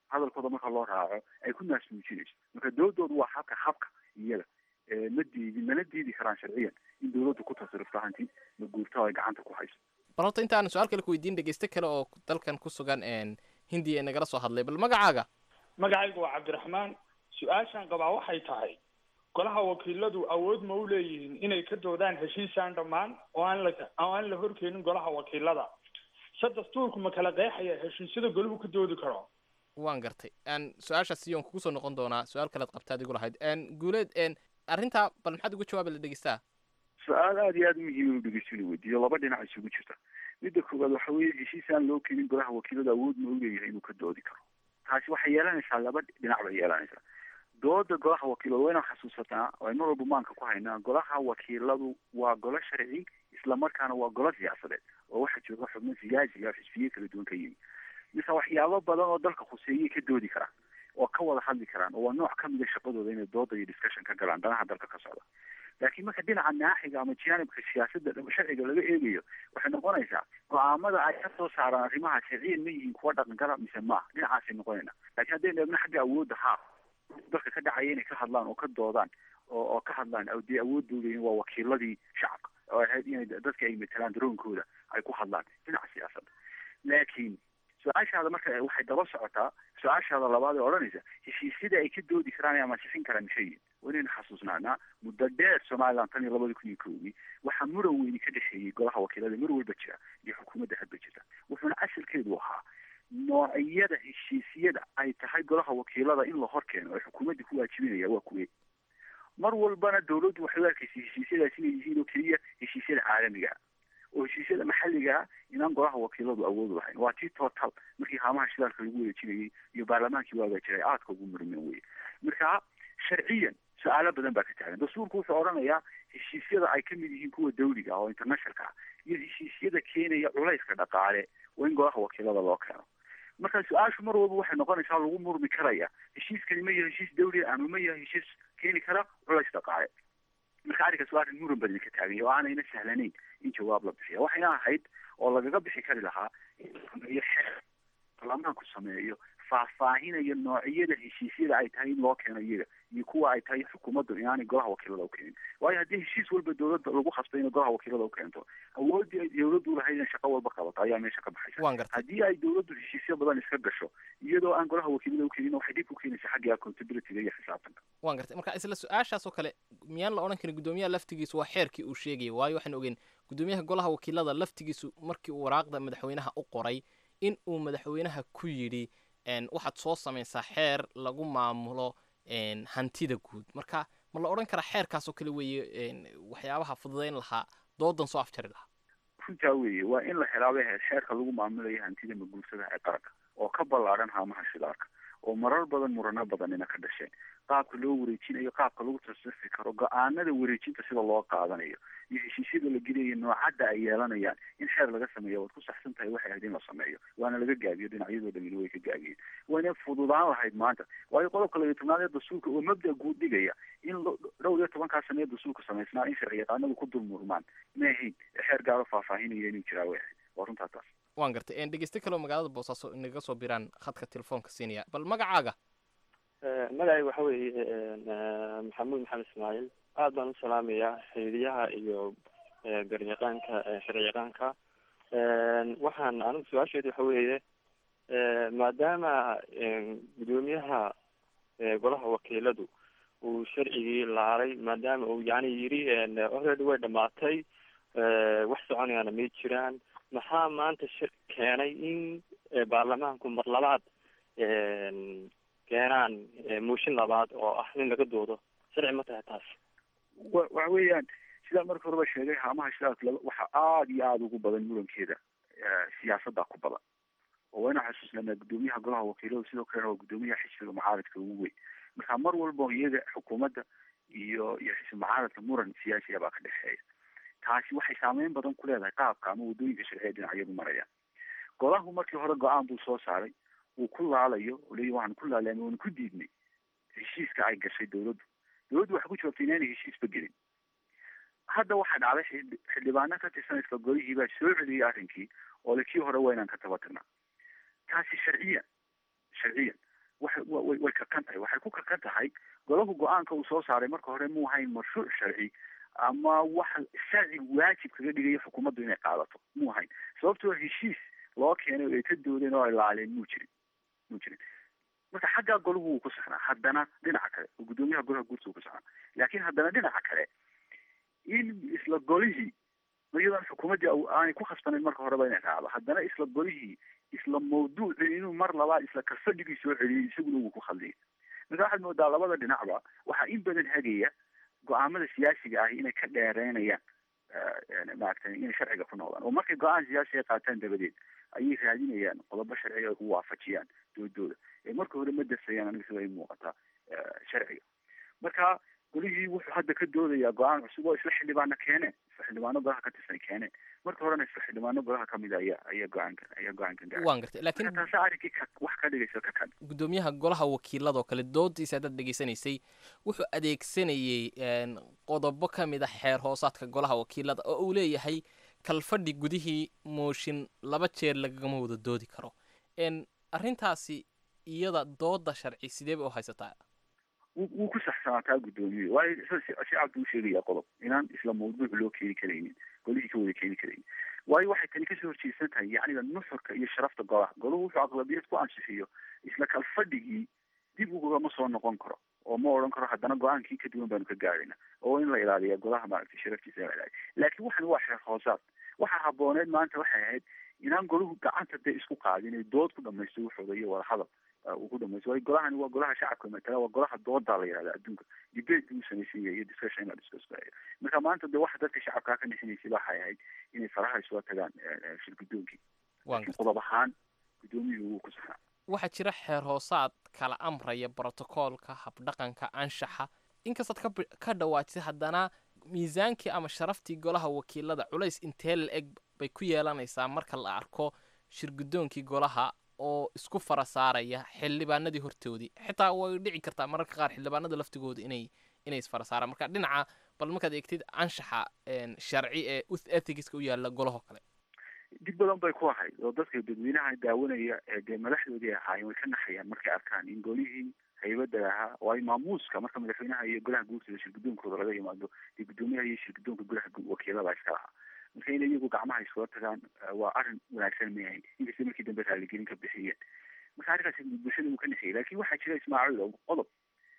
hadalkooda marka loo raaco ay ku naasmuujinayso marka doodoodu waa habka habka iyaga ma diidi mana diidi karaan sharciyan in dawladdu ku tasarufto hanti ma guurto ay gacanta ku hayso bal horta intaan su-aal kale ku weydiin dhegeyste kale oo dalkan ku sugan hindiya nagala soo hadlay bal magacaaga magacaygu waa cabdiraxmaan su-aashaan qabaa waxay tahay golaha wakiiladu awood ma u leeyihiin inay ka doodaan heshiisaan dhammaan oo aan la oo aan la horkeenin golaha wakiilada se dastuurku ma kala qeexaya heshiisyada golahu ka doodi karo waan gartay n su-aashaas iyoon kugu soo noqon doonaa su-aal kalead qabtaad igu lahayd n guuleed n arrintaa bal maxaad uga jawaabi la dhegeystaa su-aal aada iyo aada muhiim inu dhegeysto inuu weydiiyo laba dhinac isugu jirta midda koowaad waxa weeye heshiis aan loo keenin golaha wakiilada awood ma u leeyahay inuu ka doodi karo taasi waxay yeelanaysaa laba dhinac bay yeelanaysaa dooda golaha wakiiladu waa inaan xasuusataa oo ay mar walba maanka ku haynaa golaha wakiiladu waa golo sharci islamarkaana waa golo siyaasadeed oo waxaa jooga xubno siyaasiga xisbiye kala duwan ka yimi mise waxyaabo badan oo dalka khuseeyay ka doodi karaan oo ka wada hadli karaan oo waa nooc ka mida shaqadooda inay dooda iyo discussion ka galaan danaha dalka ka socda laakiin marka dhinaca naaxiga ama janibka siyaasadda sharciga laga eegayo waxay noqonaysaa go-aamada ay ka soo saaraan arrimaha sharciyan ma yihiin kuwa dhaqangala mise maaha dhinacaasay noqonayna laakiin haddaynu eegno xagga awoodda haa dalka ka dhacaya inay ka hadlaan oo ka doodaan oo oo ka hadlaan dee awood dowlayin waa wakiiladii shacabka oo ahayd inay dadka ay matalaan daroonkooda ay ku hadlaan dhinaca siyaasadda laakiin su-aashaada marka waxay daba socotaa su-aashaada labaad ee odhanaysa heshiisyada ay ka doodi karaan ama sixin karaan mishayin waa inaynu xasuusnaanaa muddo dheer somaliland tan iyo labada kun iyo kowdii waxaa muran weyni ka dhexeeyey golaha wakiilada mar walba jira iyo xukuumadda hadba jirta wuxuuna asalkeedu ahaa noocyada heshiisyada ay tahay golaha wakiilada in la hor keeno ee xukuumadda ku waajibinaya waa kuwe mar walbana dawladdu waxay u arkaysay heshiisyadaas inay yihiin oo keliya heshiisyada caalamiga oo heshiisyada maxalliga inaan golaha wakiiladu awood lahayn waa tii total markii haamaha shidaalka lagu wareejinayay iyo baarlamaankii waagaa jiray aadka ugu murmeen weye marka sharciyan su-aalo badan baa ka taagan dastuurku wuxuu odhanayaa heshiisyada ay kamid yihiin kuwa dawliga ah oo internationalka ah iyo heshiisyada keenaya culayska dhaqaale waa in golaha wakiilada loo keeno marka su-aashu mar walba waxay noqonaysaa lagu murmi karaya heshiiskani ma yahay heshiis dawliya ama ma yahay heshiis keeni kara culays dhaqaale marka arrinkaas waa arrin muran badan ka taagan oo aanayna sahlanayn in jawaab la bixiya waxayna ahayd oo lagaga bixi kari lahaa in la sameeyo xeer baarlamaanku sameeyo faahfaahinayo noocyada heshiisyada ay tahay in loo keeno iyaga iyo kuwa ay tahay xukuumaddu inaanay golaha wakiilada u keenin waayo haddii heshiis walba dawladda lagu khasbay inay golaha wakiilada u keento awooddii ay dawladdu lahayd inay shaqo walba qabato ayaa meesha ka baxaysa haddii ay dawladdu heshiisyo badan iska gasho iyadoo aan golaha wakiilada u keenin waxay dhib ku keenaysaa xagga accountabilityga iyo xisaabtanka waan gartay marka isla su-aashaas oo kale miyaan la odhan karin guddoomiyaha laftigiisu waa xeerkii uu sheegayay waayo waxaan ogeyn guddoomiyaha golaha wakiilada laftigiisu markii uu waraaqda madaxweynaha u qoray in uu madaxweynaha ku yidhi waxaad soo samaysaa xeer lagu maamulo hantida guud marka ma la odhan karaa xeerkaas oo kale weeye waxyaabaha fududayn lahaa doodan soo afjari lahaa runtaa weeye waa in la helaaba xeerka lagu maamulayo hantida maguursadaha ee qaranka oo ka ballaadhan haamaha shidaalka oo marar badan murano badanina ka dhasheen qaabka loo wareejinayo qaabka lagu tasrifi karo go-aanada wareejinta sida loo qaadanayo iyo heshiisyada la gelayo noocadda ay yeelanayaan in xeer laga sameeyo waad ku saxsan tahay waxay ahayd in la sameeyo waana laga gaabiyo dhinacyadoo dhamina way ka gaabiyeen wayna fududaan lahayd maanta waayo qodobka labiyo tobnaad ee dastuurka oo mabda guud dhigaya in dhowr iyo tobankaa sane ee dastuurka samaysnaa in sharci yaqaanadu ku dul murmaan ma ahayn xeer gaaro faahfaahinaya inuu jiraa way ahayd waa runtaa taas waan gartay dhegeyste kaleo magaalada boosaaso inaga soo biraan khadka telefoonka siinaya bal magacaaga magacay waxa weeye maxamuud maxamed ismaaciil aad baan u salaamayaa xiriyaha iyo garyaqaanka sharciyaqaanka waxaan anigu su-aasheedu waxa weeye maadaama guddoomiyaha golaha wakiiladu uu sharcigii laalay maadaama uu yani yiri already way dhamaatay wax soconayaana may jiraan maxaa maanta shir keenay in baarlamaanku mar labaad keenaan mooshin labaad oo ah in laga doodo sharci ma tahay taas wa waxa weeyaan sidaa marka horeba sheegay haamaha shidaalka laba waxa aada iyo aada ugu badan murankeeda siyaasadda ku badan oo waa inaan xasuusnanaa guddoomiyaha golaha wakiiladu sidoo kalena waa guddoomiyaha xisbiga mucaaradka ugu weyn marka mar walba iyaga xukuumadda iyo iyo xisbi mucaaradka muran siyaasiya baa ka dhexeeya taasi waxay saameyn badan ku leedahay qaabka ama waddooyinka sharciya dhinacyadu marayaan golahu markii hore go-aan buu soo saaray uu ku laalayo oo leeyahy waxaan ku laalaamay waanu ku diidnay heshiiska ay gashay dawladdu dawladdu waxay ku jawaabtay inaanay heshiisba gelin hadda waxaa dhacday xildhibaano ka tirsan isla golihii baa soo celiyey arrinkii oo le kii hore waa inaan ka taba tirnaa taasi sharciyan sharciyan waxay way way kakan tahay waxay ku kakan tahay golahu go-aanka uu soo saaray marka hore muu hayn mashruuc sharci ama wax sharci waajib kaga dhigaya xukuumaddu inay qaadato muu hayn sababtoo heshiis loo keenay oo ay ka doodeen oo ay laaleen muu jirin muu jirin marka xaggaa golahu wuu ku saxnaa haddana dhinaca kale oo guddoomiyaha golaha guurta wuu ku saxnaa laakiin haddana dhinaca kale in isla golihii iyadoon xukuumaddii aanay ku khasbanayn marka horeba inay raacdo haddana isla golihii isla mawduucii inuu mar labaad isla kalfadhigii soo celiyay isaguna wuu ku khaldiyay marka waxaad moodaa labada dhinacba waxaa in badan hagaya go-aamada siyaasiga ahi inay ka dheereynayaan maaragtay inay sharciga ku noqdaan oo markay go-aan siyaasi ay qaataan dabadeed ayay raadinayaan qodobo sharciga ay ku waafajiyaan doodooda ee marka hore ma dasayaan aniga sida ay muuqataa sharciga marka golihii wuxuu hadda ka doodayaa go-aan cusub oo isla xildhibaana keeneen isla xildhibaano golaha ka tirsan keeneen marka horena isla xildhibaano golaha kamid a ayaa ayaa go-aankan ayaa go-aankan gaaray waan gartay laakiin taasi arrinkii ka wax ka dhigaysa ka kan guddoomiyaha golaha wakiiladoo kale doodiisa haddaad dhegaysanaysay wuxuu adeegsanayey qodobo ka mid a xeer hoosaadka golaha wakiilada oo uu leeyahay kalfadhi gudihii mooshin laba jeer lagagama wada doodi karo arrintaasi iyada dooda sharci sidee bay u haysataa wuu ku saxsanaataa guddoomiye waayo shacab buu sheegayaa qodob inaan isla mawduuc loo keeni karaynin golihii ka wada keeni karaynin waayo waxay tani kasoo horjeedsan tahay yacniga nuxurka iyo sharafta golaha golahu wuxuu aqlabiyad ku ansixiyo isla kalfadhigii dib ugama soo noqon karo oo ma odhan karo haddana go-aankii ka duwan baanu ka gaadhayna oo in la ilaaliya golaha maaragtay sharaftiisa la ilaaliya laakiin waxan waa xeer hoosaad waxaa habooneed maanta waxay ahayd inaan golahu gacanta dee isku qaadin ay dood ku dhamaysto wuxooda iyo wadahadal uu ku dhamaysto waayo golahani waa golaha shacabka matala waa golaha doodaa la yihahda adduunka debate buu samaysan yahay iyo discussion in la discuss gareeyo marka maanta dee waxa dadka shacabkaa ka nixinaysay waxay ahayd inay faraha isula tagaan shir guddoonkii laakiin qodob ahaan guddoomiyuhu wuu ku saxnaa waxaa jira xeer hoosaad kala amraya brotocoolka habdhaqanka anshaxa inkastaad ka ka dhawaajisay haddana miisaankii ama sharaftii golaha wakiilada culays intee la eg bay ku yeelanaysaa marka la arko shir guddoonkii golaha oo isku fara saaraya xildhibaanadii hortoodii xitaa way dhici kartaa mararka qaar xildhibaanada laftigooda inay inay isfara saaraan marka dhinaca bal markaad eegtid anshaxa sharci ee ethicska u yaala golahoo kale dib badan bay ku ahayd oo dadka dadweynaha daawanaya ee dee madaxdoodii ahaayeen way ka naxayaan markay arkaan in golihii haybada ahaa oo ay maamuuska marka madaxweynaha iyo golaha guurtooda shir guddoonkooda laga yimaado dee guddoomiyaha iyo shir guddoonka golaha wakiilada iska lahaa marka in iyagu gacmaha iskula tagaan waa arrin wanaagsan ma ahayn inkastay markii dambe raaligelin ka bixiyeen marka arrinkaasi bulshada uu ka naxiyay laakiin waxaa jira ismaaciil oo qodob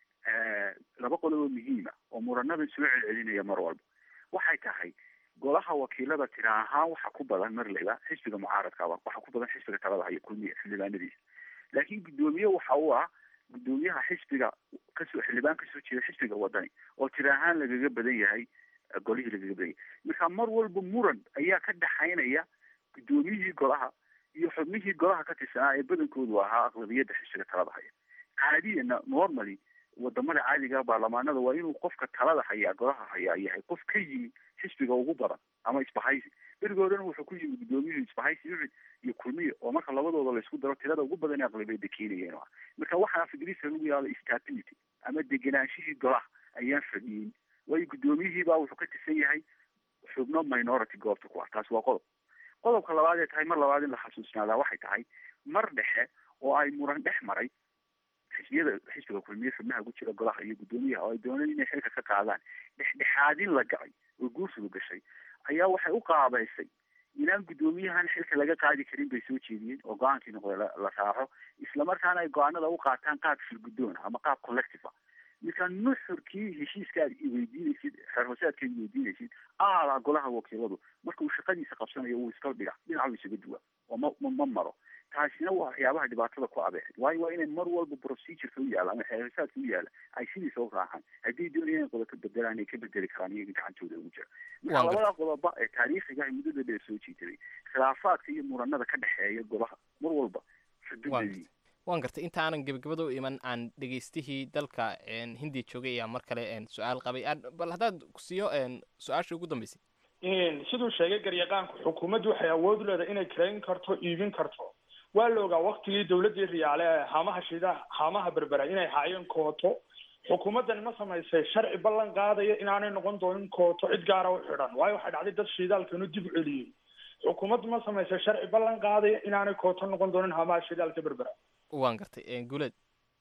laba qodob oo muhiima oo muranada soo celcelinaya mar walba waxay tahay golaha wakiilada tira ahaan waxa ku badan marleyba xisbiga mucaaradka waxa ku badan xisbiga talada hayo kulmiya xildhibaanadiisa laakiin guddoomiye waxa uu ah guddoomiyaha xisbiga kasoo xildhibaan kasoo jeeda xisbiga wadani oo tira ahaan lagaga badan yahay golihii lagaga badan yahay marka mar walba muran ayaa ka dhaxaynaya guddoomiyihii golaha iyo xubnihii golaha ka tirsanaa ee badankoodu ahaa aqlabiyadda xisbiga talada haya caadiyana normally wadamada caadiga baarlamaanada waa inuu qofka talada hayaa golaha hayaa yahay qof ka yimi xisbiga ugu badan ama isbahaysi berigoodana wuxuu ku yimi guddoomiyuhu isbahaysi ucid iyo kulmiya oo marka labadooda laysku daro tirada ugu badan ee aqlabiyadda keenayeen ah marka waxaa afgriisa lagu yihahdo stability ama degenaanshihii golaha ayaan fadhiyin waayo guddoomiyihii baa wuxuu ka tirsan yahay xubno minority goobta ku ah taasi waa qodob qodobka labaad ee tahay mar labaad in la xasuusnaadaa waxay tahay mar dhexe oo ay muran dhex maray xisbiyada xisbiga kulmiye xubnaha ku jira golaha iyo guddoomiyaha oo ay dooneen inay xilka ka qaadaan dhexdhexaadin la gacay oo guursigu gashay ayaa waxay u qaabaysay inaan guddoomiyahan xilka laga qaadi karin bay soo jeediyeen oo go-aankii noqday la raaco islamarkaana ay go-aanada u qaataan qaab shirguddoona ama qaab collective ah marka nuxurkii heshiiska aad weydiinaysid xeer hoosaadka ad weydiinaysid aalaa golaha wakiiladu marka uu shaqadiisa qabsanayo wuu iska dhiga dhinacu isaga duwa oo ma ma maro taasina waa waxyaabaha dhibaatada ku abeexid waayo waa inay mar walba procedureka u yaala ama xeer hoosaadka u yaala ay sidiisa u raacaan haddii doonayaan in qodob ka bedelaan ay ka bedeli karaan iyaga gacantooda ugu jira marka labada qodoba ee taariikhiga ah muddada dheer soo jiitaday khilaafaadka iyo muranada ka dhexeeya golaha mar walba xuduudadii waan gartay inta aanan gebagabada u iman aan dhegaystihii dalka hindiya joogay ayaa mar kale su-aal qabay bal haddaad siiyo su-aasha ugu dambeysay siduu sheegay garyaqaanku xukuumaddu waxay awood u leedahay inay karayn karto iibin karto waa la ogaa waktigii dawladdii riyaale ee haamaha shidaha haamaha berbera inay haayeen kooto xukuumaddani ma samaysay sharci ballan qaadaya inaanay noqon doonin kooto cid gaara u xidhan waayo waxay dhacday dad shidaalkanu dib u celiyey xukuumaddu ma samaysay sharci ballan qaadaya inaanay kooto noqon doonin haamaha shidaalka berbera waan gartay guuleed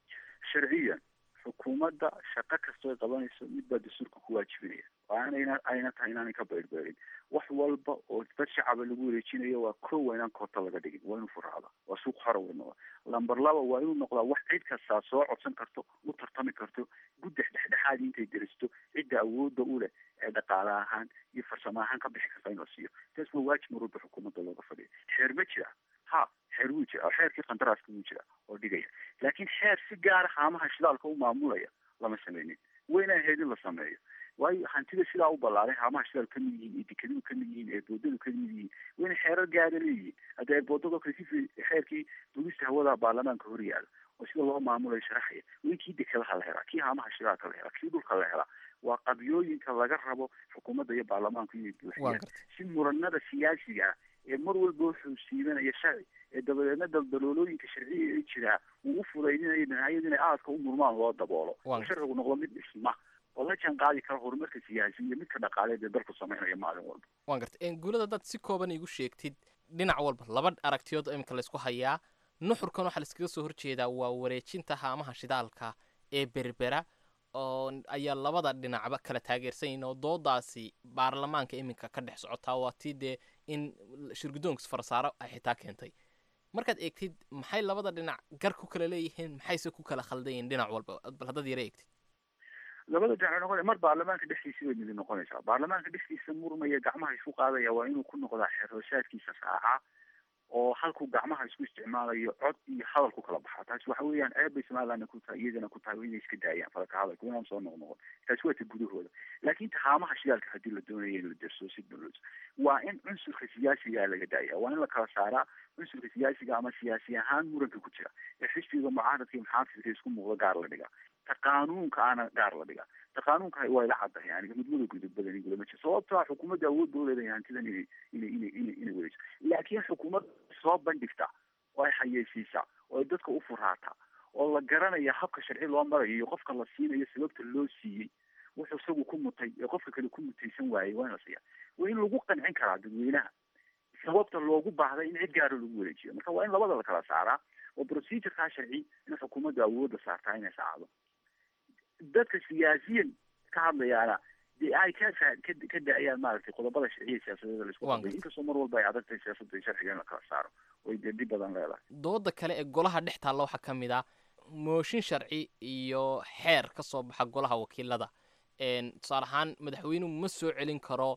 sharciyan xukuumadda shaqo kastoo ay qabanayso mid baa dastuurka ku waajibinaya oo aanayna ayna tahay inaanay ka beydhbeydhin wax walba oo dad shacaba lagu wareejinayo waa ko waa inaan koota laga dhigin waa inuu furaada waa suuq xora wey noqda lamber laba waa inuu noqdaa wax cid kastaa soo codsan karto u tartami karto guddex dhexdhexaadi intay deristo cidda awoodda u leh ee dhaqaale ahaan iyo farsamo ahaan ka bixi karta in la siiyo taas waa waajib mar walba xukuumadda looga fadhiya xeer ma jira ha xeer wuu jira xeerkii qandaraaska wuu jira oo dhigaya laakiin xeer si gaara haamaha shidaalka u maamulaya lama sameynin wayna ahayd in la sameeyo waayo hantida sidaa u ballaaray haamaha shidaal kamid yihiin iyo dekadidu kamid yihiin eeboodadu kamid yihiin wayna xeerar gaara leeyihiin hadda eeboodadoo kale si xeerkii dugista hawada baarlamaanka hor yaala oo sida loo maamulayo sharaxaya way kii dekadaha la helaa kii haamaha shidaalka la helaa kii dhulka la helaa waa qabyooyinka laga rabo xukuumadda iyo baarlamaanku inay buuxiyaan si muranada siyaasiga ah ee mar walba wuxuu siibanaya sharci ee dabadeedna daldaloolooyinka sharciga ee jiraa uu u fudaydinayo dhinacyadu inay aadka u murmaan loo daboolo oo sharcigu noqdo mid dhisma oo la jaan qaadi kara horumarka siyaasi iyo midka dhaqaaleed ee dalku sameynaya maalin walba waan gartay guulada dad si kooban igu sheegtid dhinac walba laba aragtiyood oo imika laysku hayaa nuxurkan waxaa laiskaga soo horjeedaa waa wareejinta haamaha shidaalka ee berbera oo ayaa labada dhinacba kala taageersan yihin oo doodaasi baarlamaanka iminka ka dhex socotaa waa tii dee in shirgudoonkas farsaaro ay xitaa keentay markaad eegtid maxay labada dhinac gar ku kala leeyihiin maxayse ku kala khaldan yihin dhinac walba bal haddaad yara eegtid labada dhinac noqon mar baarlamaanka dhexdiisa bay midi noqonaysaa baarlamaanka dhexdiisa murmaya gacmaha isku qaadaya waa inuu ku noqdaa xeerhoosaadkiisa raaca oo halkuu gacmaha isku isticmaalayo cod iyo hadal ku kala baxaa taasi waxa weeyaan ceeb bay somalilandna ku tahay iyagana ku tahay inay iska daayaan falaka hadalka inaan soo noqnoqon taasi waa ta gudahooda laakiin tahaamaha shidaalka haddii la doonayo in la derso si dulod waa in cunsurka siyaasiga laga daaya waa in la kala saaraa cunsurka siyaasiga ama siyaasi ahaan muranka ku jira ee xisbiga mucaaradka iyo muxaafidka isku muuqda gaar la dhigaa ta qaanuunka aana gaar la dhigaa ta qaanuunka waa ila caddahay yani mudmada gudub badan igulama jiro sababtoa xukuumadda awood ba uleedahay hantidan inay inay inay inay inay wereyso laakiin xukuumadda soo bandhigta oo ay xayeysiisa oo ay dadka u furaata oo la garanaya habka sharci loo marayo iyo qofka la siinayo sababta loo siiyey wuxuu isagu ku mutay ee qofka kale ku mutaysan waayey waa in la siiya waa in lagu qancin karaa dadweynaha sababta loogu baahday in cid gaara lagu wareejiyo marka waa in labada la kala saaraa oo procedurkaa sharci in xukuumadda awoodda saartaa inay saacdo dadka siyaasiyan ka hadlayaana dee ay ka ka da-ayaan maaragtay qodobada sharciya siyaasadeeda laisku qabay inkastoo mar walba ay adag tahay siyaasadda iyo sharciga in la kala saaro oy dee dhib badan leedahay dooda kale ee golaha dhex taalla waxaa ka mid ah mooshin sharci iyo xeer ka soo baxa golaha wakiilada tusaale ahaan madaxweynuhu ma soo celin karo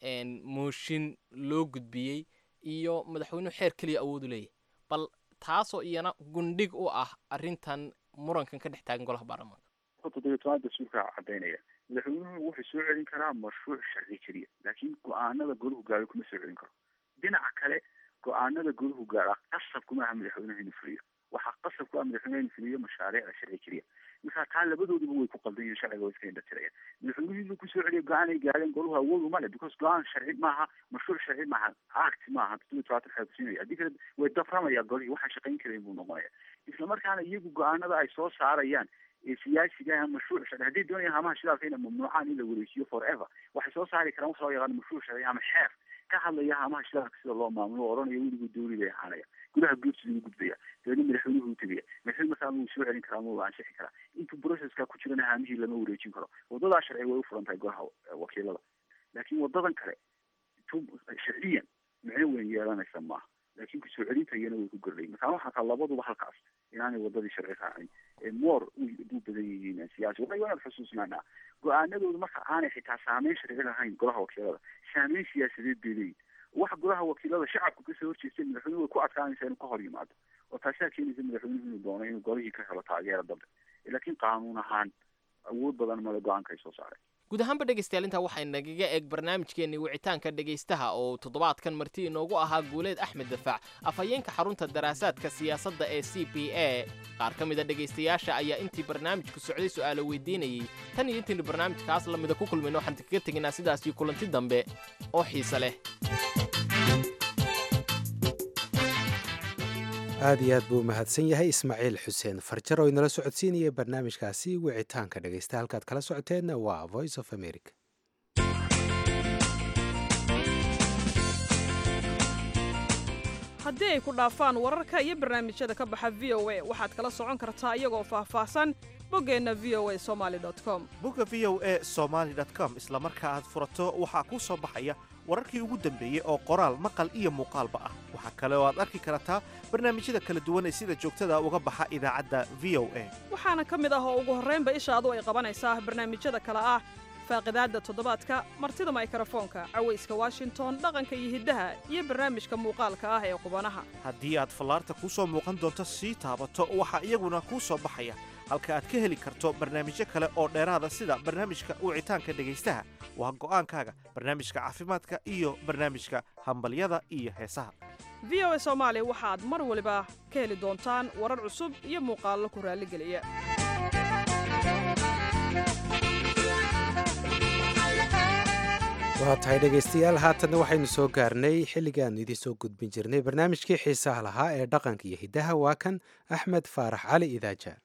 mooshin loo gudbiyey iyo madaxweynuhu xeer keliya awoodu leeyahy bal taasoo iyana gundhig u ah arrintan murankan ka dhex taagan golaha baarlamaanka toddobiyo toban dastuurka cadaynaya madaxweynuhu wuxuu soo celin karaa mashruuc sharci keliya laakiin go-aanada golahu gaaro kuma soo celin karo dhinaca kale go-aanada golahu gaara qasab kuma aha madaxweynuhu inuu fuliyo waxaa qasab ku ah madaxweynuhu inuu fuliyo mashaariicda sharci keliya marka taa labadooduba way ku qaldan yihin sharciga way iska indhatirayaan madaxweynuhu inuu kusoo celiyo go-aan ay gaareen golahu awood uma le because go-aan sharci maaha mashruuc sharci maaha act maaha toddobiyo tobaatan xeer kusiinaya haddii kale way daframaya golihii waxaan shaqayn karayn buu noqonaya isla markaana iyagu go-aanada ay soo saarayaan ee siyaasiga mashruuc sharci hadday doonayaan hamaha shidaalka inay mamnuucaan in la wareejiyo forever waxay soo saari karaan wax loo yaqaano mashruuc sharci ama xeer ka hadlaya hamaha shidaalka sida loo maamulo oo odhanaya weligu dowli bay ahaanaya gudaha goobsi lagu gudbaya dabeedna madaxweynuhu u tegaya madaxweyne markaa wuu soo celin karaa ma ansixi karaa intuu processka ku jirana haamihii lama wareejin karo wadadaa sharci way u furan tahay golaha wakiilada laakiin wadadan kale tu sharciyan micno weyn yeelanaysa maaha laakiin kusoo celinta iyana way ku gordhay markaa waxaa taa labaduba halkaas inaanay wadadii sharci raacin ee moor u badan yihiin siyaasi waa inaad xusuusnaanaa go-aanadoodu marka aanay xitaa saameyn sharci lahayn golaha wakiilada saameyn siyaasadeed bay leeyihin waxa golaha wakiilada shacabku kasoo horjeestay madaxweynuhu way ku adkaanaysaa inuu ka hor yimaado oo taasaa keenaysa madaxweynuhu inuu doono inuu golihii ka helo taageera dambe laakiin qaanuun ahaan awood badan male go-aanka ay soo saareen guud ahaanba dhegaystayaal intaa waxay nagaga eeg barnaamijkeennii wicitaanka dhegaystaha oo toddobaadkan marti inoogu ahaa guuleed axmed dafaac afhayeenka xarunta daraasaadka siyaasadda ee c b a qaar ka mida dhegaystayaasha ayaa intii barnaamijku socday su'aalo weydiinayey tan iyo intaynu barnaamijkaas la mida ku kulmayno waxaan kaga tegaynaa sidaas iyo kulanti dambe oo xiise leh aad iyo aad buu u mahadsan yahay ismaaciil xuseen farjar oo inala socodsiinaya barnaamijkaasi wicitaanka dhegaysta halkaad kala socoteenna waa voice of america haddii ay ku dhaafaan wararka iyo barnaamijyada ka baxa v o a waxaad kala socon kartaa iyagoo faahfaahsan boggeenna v o a somaali com bogga v o a somaali com isla marka aad furato waxaa kuu soo baxaya wararkii ugu dambeeyey oo qoraal maqal iyo muuqaalba ah waxaa kale oo aad arki kartaa barnaamijyada kala duwan ee sida joogtada uga baxa idaacadda v o a waxaana ka mid ah oo ugu horraynba ishaadu ay qabanaysaa barnaamijyada kale ah faaqidaadda toddobaadka martida maykrofoonka cawayska washington dhaqanka iyo hiddaha iyo barnaamijka muuqaalka ah ee qubanaha haddii aad fallaarta kuu soo muuqan doonto sii taabato waxaa iyaguna kuu soo baxaya halka aad ka heli karto barnaamijyo kale oo dheeraada sida barnaamijka wicitaanka dhegaystaha waa go'aankaaga barnaamijka caafimaadka iyo barnaamijka hambalyada iyo heesaha v o a soomaali waxaad mar waliba ka heli doontaan warar cusub iyo muuqaallo ku raalligeliya waa tahay dhegaystayaal haatanna waxaynu soo gaarnay xilligaan idiin soo gudbin jirnay barnaamijkii xiisaha lahaa ee dhaqanka iyo hiddaha waa kan axmed faarax cali idaaja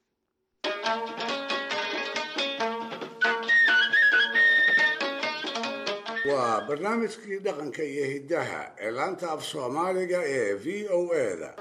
waa barnaamijkii dhaqanka iyo hiddaha ee laanta af soomaaliga ee v o a-da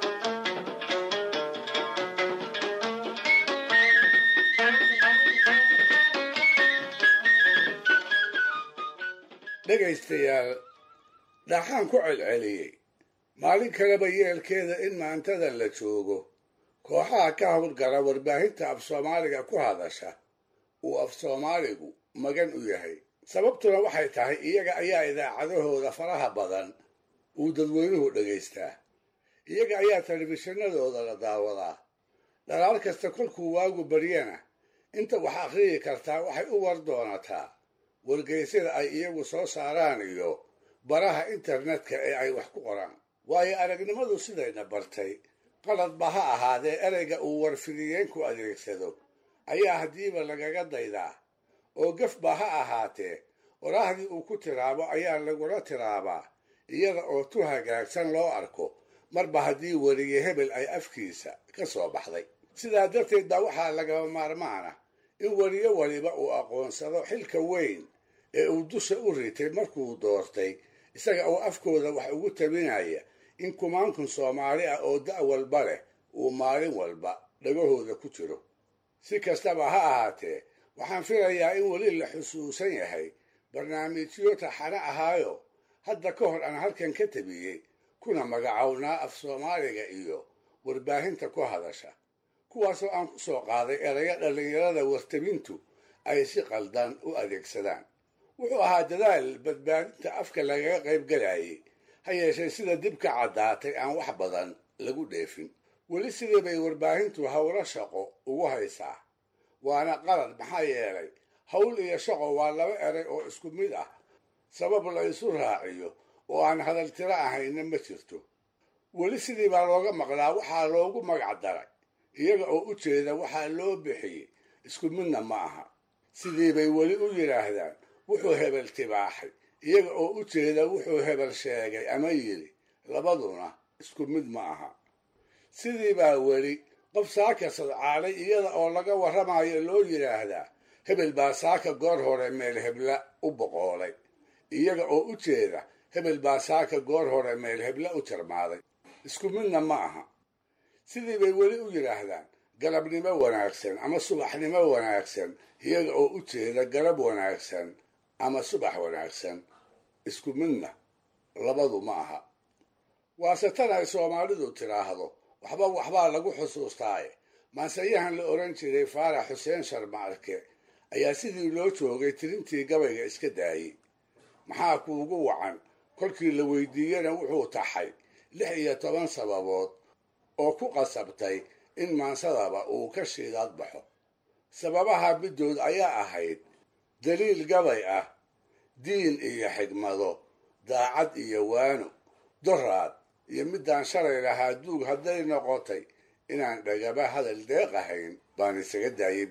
dhegaystayaal dhaxaan ku celceliyey maalin kaleba yeelkeeda in maantadan la joogo kooxaha ka howlgala warbaahinta af soomaaliga ku hadasha uu af soomaaligu magan u yahay sababtuna waxay tahay iyaga ayaa idaacadahooda faraha badan uu dadweynuhu dhegaystaa iyaga ayaa telefishinadooda la daawadaa dhalaal kasta kolkuu waagu baryana inta wax akhriyi kartaa waxay u war doonataa wargeysyada ay iyagu soo saaraan iyo baraha internetka ee ay wax ku qoraan waayo aragnimadu sidayna bartay qaladba ha ahaadee ereyga uu warfidiyeenku adeegsado ayaa haddiiba lagaga daydaa oo gafba ha ahaatee qoraahdii uu ku tiraabo ayaa lagula tiraabaa iyada oo tu hagaagsan loo arko marba haddii weliye hebel ay afkiisa ka soo baxday sidaa darteed baa waxaa lagaba maarmaana in weliyo waliba uu aqoonsado xilka weyn ee uu dusha u ritay markuu doortay isaga oo afkooda wax ugu tabinaya in kumaankun soomaali ah oo da' walba leh uu maalin walba dhagahooda ku jiro si kastaba ha ahaatee waxaan filayaa in weli la xusuusan yahay barnaamijyo taxane ahaayo hadda ka hor aan halkan ka tabiyey kuna magacownaa af soomaaliga iyo warbaahinta ku hadasha kuwaasoo aan ku soo qaaday erayo dhallinyarada wartabintu ay si qaldan u adeegsadaan wuxuu ahaa dadaal badbaadinta afka lagaga qayb galayay ha yeeshee sida dib ka caddaatay aan wax badan lagu dheefin weli sidii bay warbaahintu howlo shaqo ugu haysaa waana qalad maxaa yeelay hawl iyo shaqo waa laba eray oo isku mid ah sabab la isu raaciyo oo aan hadaltiro ahayna ma jirto weli sidii baa looga maqlaa waxaa loogu magac daray iyaga oo u jeeda waxaa loo bixiyey isku midna ma aha sidii bay weli u yidhaahdaan wuxuu hebel tibaaxay iyaga oo u jeeda wuxuu hebel sheegay ama yidhi labaduna isku mid ma aha sidii baa weli qof saaka sadcaalay iyada oo laga warramayo loo yidhaahdaa hebel baa saaka goor hore meel hebla u boqoolay iyaga oo u jeeda hebel baa saaka goor hore meel hebla u jarmaaday isku midna ma aha sidii bay weli u yidhaahdaan galabnimo wanaagsan ama subaxnimo wanaagsan iyaga oo u jeeda galab wanaagsan ama subax wanaagsan isku midna labadu ma aha waase tan ay soomaalidu tidhaahdo waxba waxbaa lagu xusuustaaye maanseyahan la odhan jiray faarax xuseen sharmaarke ayaa sidii loo joogay tirintii gabayga iska daayey maxaa kuugu wacan kolkii la weydiiyena wuxuu taxay lix iyo toban sababood oo ku qasabtay in maansadaba uu ka shiidaad baxo sababaha middood ayaa ahayd daliil gabay ah diin iyo xigmado daacad iyo waano doraad iyo middaan shalay lahaa duug hadday noqotay inaan dhagaba hadal deeq ahayn baan isaga daayay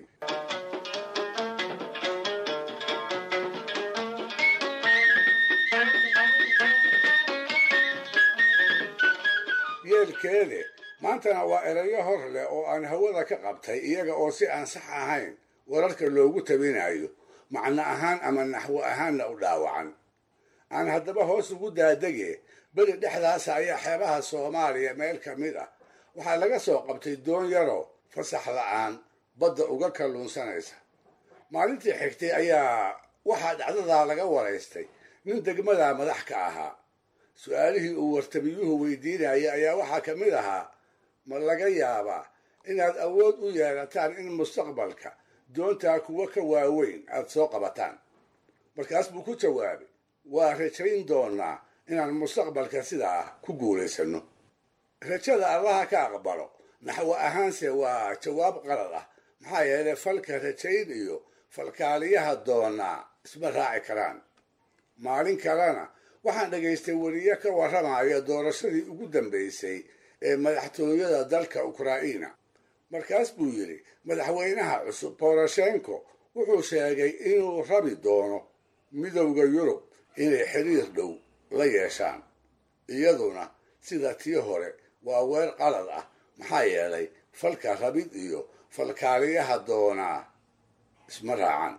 yeelkeede maantana waa erayo hor leh oo aan hawada ka qabtay iyaga oo si aan sax ahayn wararka loogu tabinayo macno ahaan ama naxwo ahaanna u dhaawacan aan haddaba hoos ugu daadege beri dhexdaasa ayaa xeebaha soomaaliya meel ka mid ah waxaa laga soo qabtay doon yaroo fasax la'aan badda uga kalluunsanaysa maalintii xigtay ayaa waxaa dhacdadaa laga waraystay nin degmadaa madax ka ahaa su-aalihii uu wartabiyuhu weydiinayay ayaa waxaa ka mid ahaa ma laga yaabaa inaad awood u yeelataan in mustaqbalka doontaa kuwa ka waaweyn aad soo qabataan markaas buu ku jawaabay waa rajayn doonaa inaan mustaqbalka sidaa ku guulaysanno rajada allaha ka aqbalo naxwo ahaanse waa jawaab qalad ah maxaa yeelay falka rajayn iyo falkaaliyaha doonaa isma raaci karaan maalin kalena waxaan dhagaystay weriye ka warramaya doorashadii ugu dambaysay ee madaxtooyada dalka ukraina markaas buu yidhi madaxweynaha cusub boroshenko wuxuu sheegay inuu rabi doono midowda yurub inay xiriir dhow la yeeshaan iyaduna sida tii hore waa weer qalad ah maxaa yeelay falka rabid iyo falkaaliyaha doonaa isma raacan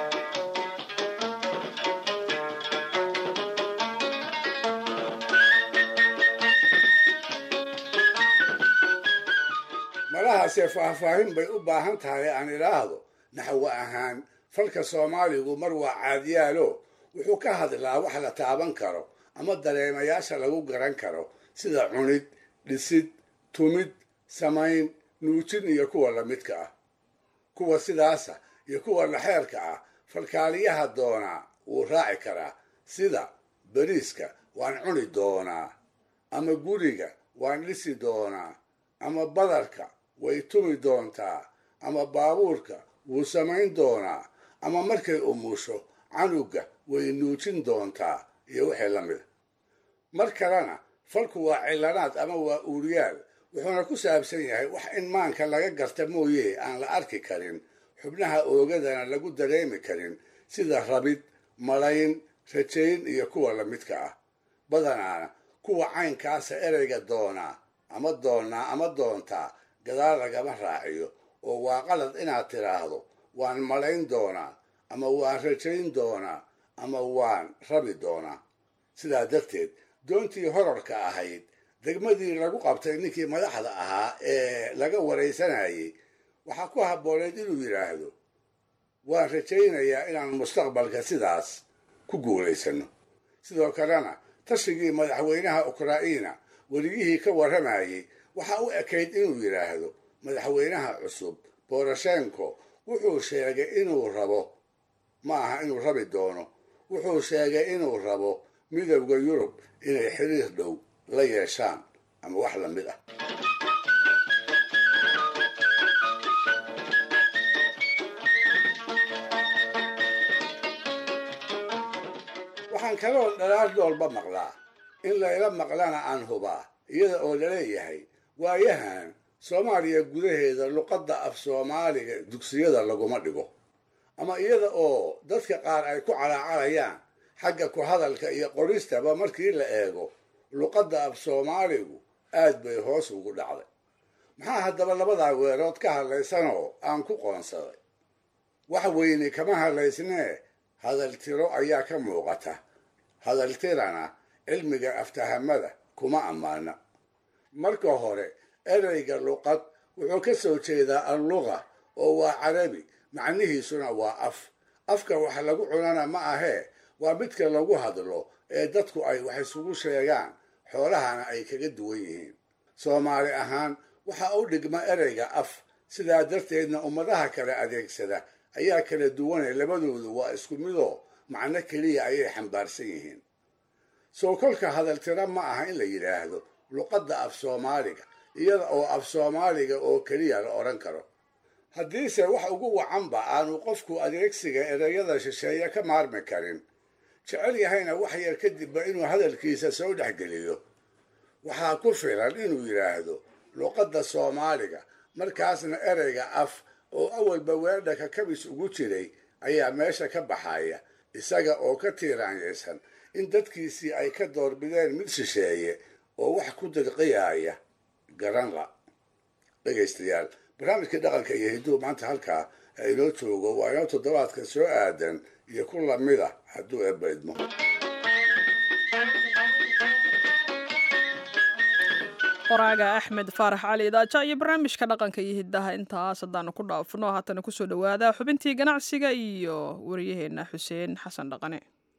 malahaase faahfaahin bay u baahan tahay aan idhaahdo naxwo ahaan falka soomaaligu mar waa caadiyaalo wuxuu ka hadlaa wax la taaban karo ama dareemayaasha lagu garan karo sida cunid dhisid tumid samayn nuujin iyo kuwa lamidka ah kuwa sidaasa iyo kuwa laxeerka ah falkaaliyaha doonaa wuu raaci karaa sida beriiska waan cuni doonaa ama guriga waan dhisi doonaa ama badarka way tumi doontaa ama baabuurka wuu samayn doonaa ama markay umusho canuga way nuujin doontaa iyo wixii la mida mar kalena falku waa cilanaad ama waa uuriyaal wuxuuna ku saabsan yahay wax in maanka laga garta mooye aan la arki karin xubnaha oogadana lagu dareemi karin sida rabid malayn rajayn iyo kuwa lamidka ah badanaana kuwa caynkaasa ereyga doonaa ama doonnaa ama doontaa gadaal lagama raaciyo oo waa qalad inaad tidhaahdo waan malayn doonaa ama waan rajayn doonaa ama waan rabi doonaa sidaa darteed doontii horarka ahayd degmadii lagu qabtay ninkii madaxda ahaa ee laga waraysanayay waxaa ku habbooneed inuu yidhaahdo waan rajaynayaa inaan mustaqbalka sidaas ku guulaysanno sidoo kalena tashigii madaxweynaha ukraina werigihii ka warramayay waxaa u ekayd inuu yidhaahdo madaxweynaha cusub boroshenko wuxuu sheegay inuu rabo ma aha inuu rabi doono wuxuu sheegay inuu rabo midowda yurub inay xiriir dhow la yeeshaan ama wax la mid ah waxaan kaloon dhalaal dhoolba maqlaa in layla maqlana aan hubaa iyada oo laleeyahay waayahan soomaaliya gudaheeda luqadda af soomaaliga dugsiyada laguma dhigo ama iyada oo dadka qaar ay ku calaacalayaan xagga ku hadalka iyo qoristaba markii la eego luqadda af soomaaligu aad bay hoos ugu dhacday maxaa haddaba labadaa weerood ka hadlaysanoo aan ku qoonsaday wax weyne kama hadlaysnee hadaltiro ayaa ka muuqata hadaltirana cilmiga aftahamada kuma ammaana marka hore ereyga luqad wuxuu ka soo jeedaa alluqa oo waa carabi macnihiisuna waa af afka wax lagu cunana ma ahee waa midka lagu hadlo ee dadku ay wax isugu sheegaan xoolahana ay kaga duwan yihiin soomaali ahaan waxaa u dhigma ereyga af sidaa darteedna ummadaha kale adeegsada ayaa kala duwane labadoodu waa isku midoo macno keliya ayay xambaarsan yihiin soo kolka hadaltiro ma aha in la yidhaahdo luqadda af soomaaliga iyada oo af soomaaliga oo keliya la odhan karo haddiise wax ugu wacanba aanu qofku adeegsiga ereyada shisheeye ka maarmi karin jecel yahayna wax yar kadibba inuu hadalkiisa soo dhexgeliyo waxaa ku filan inuu yidhaahdo luqadda soomaaliga markaasna ereyga af oo awalba weerdhaka kabis ugu jiray ayaa meesha ka baxaya isaga oo ka tiiraanyaysan in dadkiisii ay ka doorbideen mid shisheeye oo wax ku dirqiyaaya garan la dhegaystayaal barnaamijkii dhaqanka iyo hidduu maanta halkaa inoo joogo waa inoo toddobaadka soo aadan iyo ku lamida hadduu eebba idmo qoraaga axmed faarax cali idaaja iyo barnaamijka dhaqanka iyo hiddaha intaas haddaanu ku dhaafno haatana kusoo dhowaada xubintii ganacsiga iyo waryaheena xuseen xasan dhaqane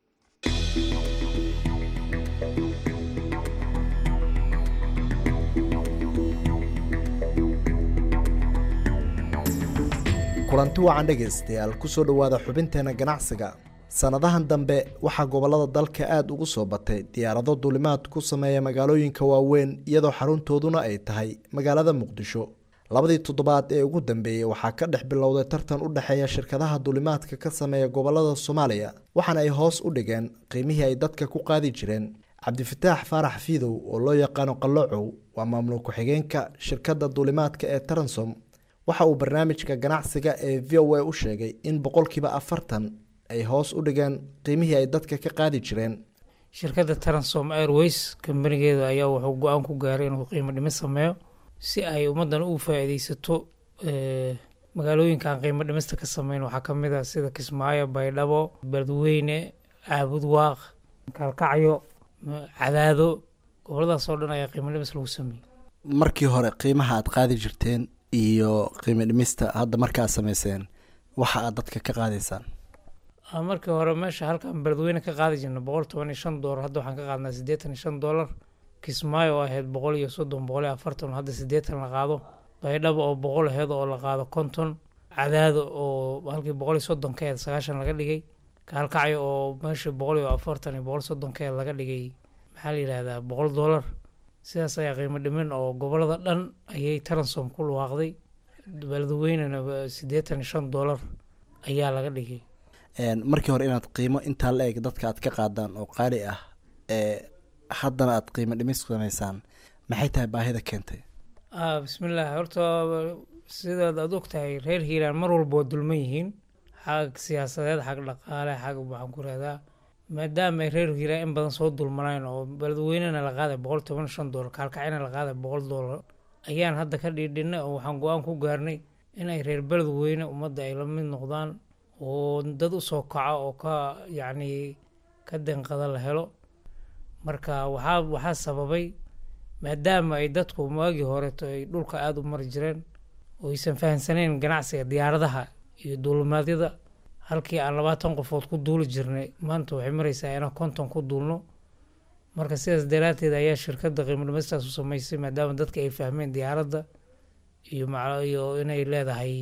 kulanti wacan dhegaystayaal kusoo dhowaada xubinteena ganacsiga sannadahan dambe waxaa gobollada dalka aada ugu soo batay diyaarado duulimaad ku sameeya magaalooyinka waaweyn iyadoo xaruntooduna ay tahay magaalada muqdisho labadii toddobaad ee ugu dambeeyey waxaa ka dhex bilowday tartan u dhexeeya shirkadaha duulimaadka ka sameeya gobollada soomaaliya waxaana ay hoos u dhigeen qiimihii ay dadka ku qaadi jireen cabdifataax faarax fiidow oo loo yaqaano qallocow waa maamul ku-xigeenka shirkadda duulimaadka ee taransom waxa uu barnaamijka ganacsiga ee v o a u sheegay in boqolkiiba afartan ay hoos u dhigeen qiimihii ay dadka ka qaadi jireen shirkadda transom airways kambanigeeda ayaa wuxuu go-aan ku gaaray inuu qiimo dhimis sameeyo si ay ummaddan u faa-iideysato magaalooyinkaan qiimo dhimista ka sameyn waxaa ka mid ah sida kismaayo baydhabo beledweyne caabud waaq kalkacyo cadaado goboladaas oo dhan ayaa qiimo dhimis lagu sameeyey markii hore qiimaha aad qaadi jirteen iyo qiimo dhimista hadda markaad sameyseen waxa aad dadka ka qaadaysaan markii hore meesha halkaan beledweyne ka qaadi jirna boqol toban iyo shan doolar hadda waxaan ka qaadnaa siddeetan iyo shan doolar kismaayo oo ahayd boqol iyo soddon boqol iyo afartan hadda siddeetan la qaado baydhabo oo boqol aheyd oo la qaado konton cadaado oo halkii boqol iyo soddon ka aheyd sagaashan laga dhigay kaalkacyo oo meeshii boqol iyo afartan iyo boqol soddon ka aheyd laga dhigay maxaa la yidhahdaa boqol doolar sidaas ayaa qiimo dhimin oo gobolada dhan ayay taransom ku luwaaqday beledweynena siddeetan iyo shan doolar ayaa laga dhigay markii hore inaad qiimo intaa la eg dadka aad ka qaadaan oo qaali ah ee haddana aad qiimo dhimis sameysaan maxay tahay baahida keentay bismillaah horta sidaad aad og tahay reer hiiraan mar walba waa dulman yihiin xag siyaasadeed xag dhaqaale xag waxaan ku rahdaa maadaama ay reer hiiraan in badan soo dulmanayn oo beledweynena la qaaday boqol toban shan doolar kaalkacina la qaaday boqol doolar ayaan hadda ka dhiidhinay oo waxaan go-aan ku gaarnay in ay reer beledweyne ummadda ay la mid noqdaan oo dad usoo kaco oo ka yacni ka denqada la helo marka waxaa waxaa sababay maadaama ay dadku maagii horeto ay dhulka aada u mari jireen oo aysan fahamsaneyn ganacsiga diyaaradaha iyo duulimaadyada halkii aan labaatan qofood ku duuli jirnay maanta waxay mareysaa inaan konton ku duulno marka sidaas daraadteed ayaa shirkadda qiimo dhimistaas u sameysay maadaama dadka ay fahmeen diyaaradda iyo iyo inay leedahay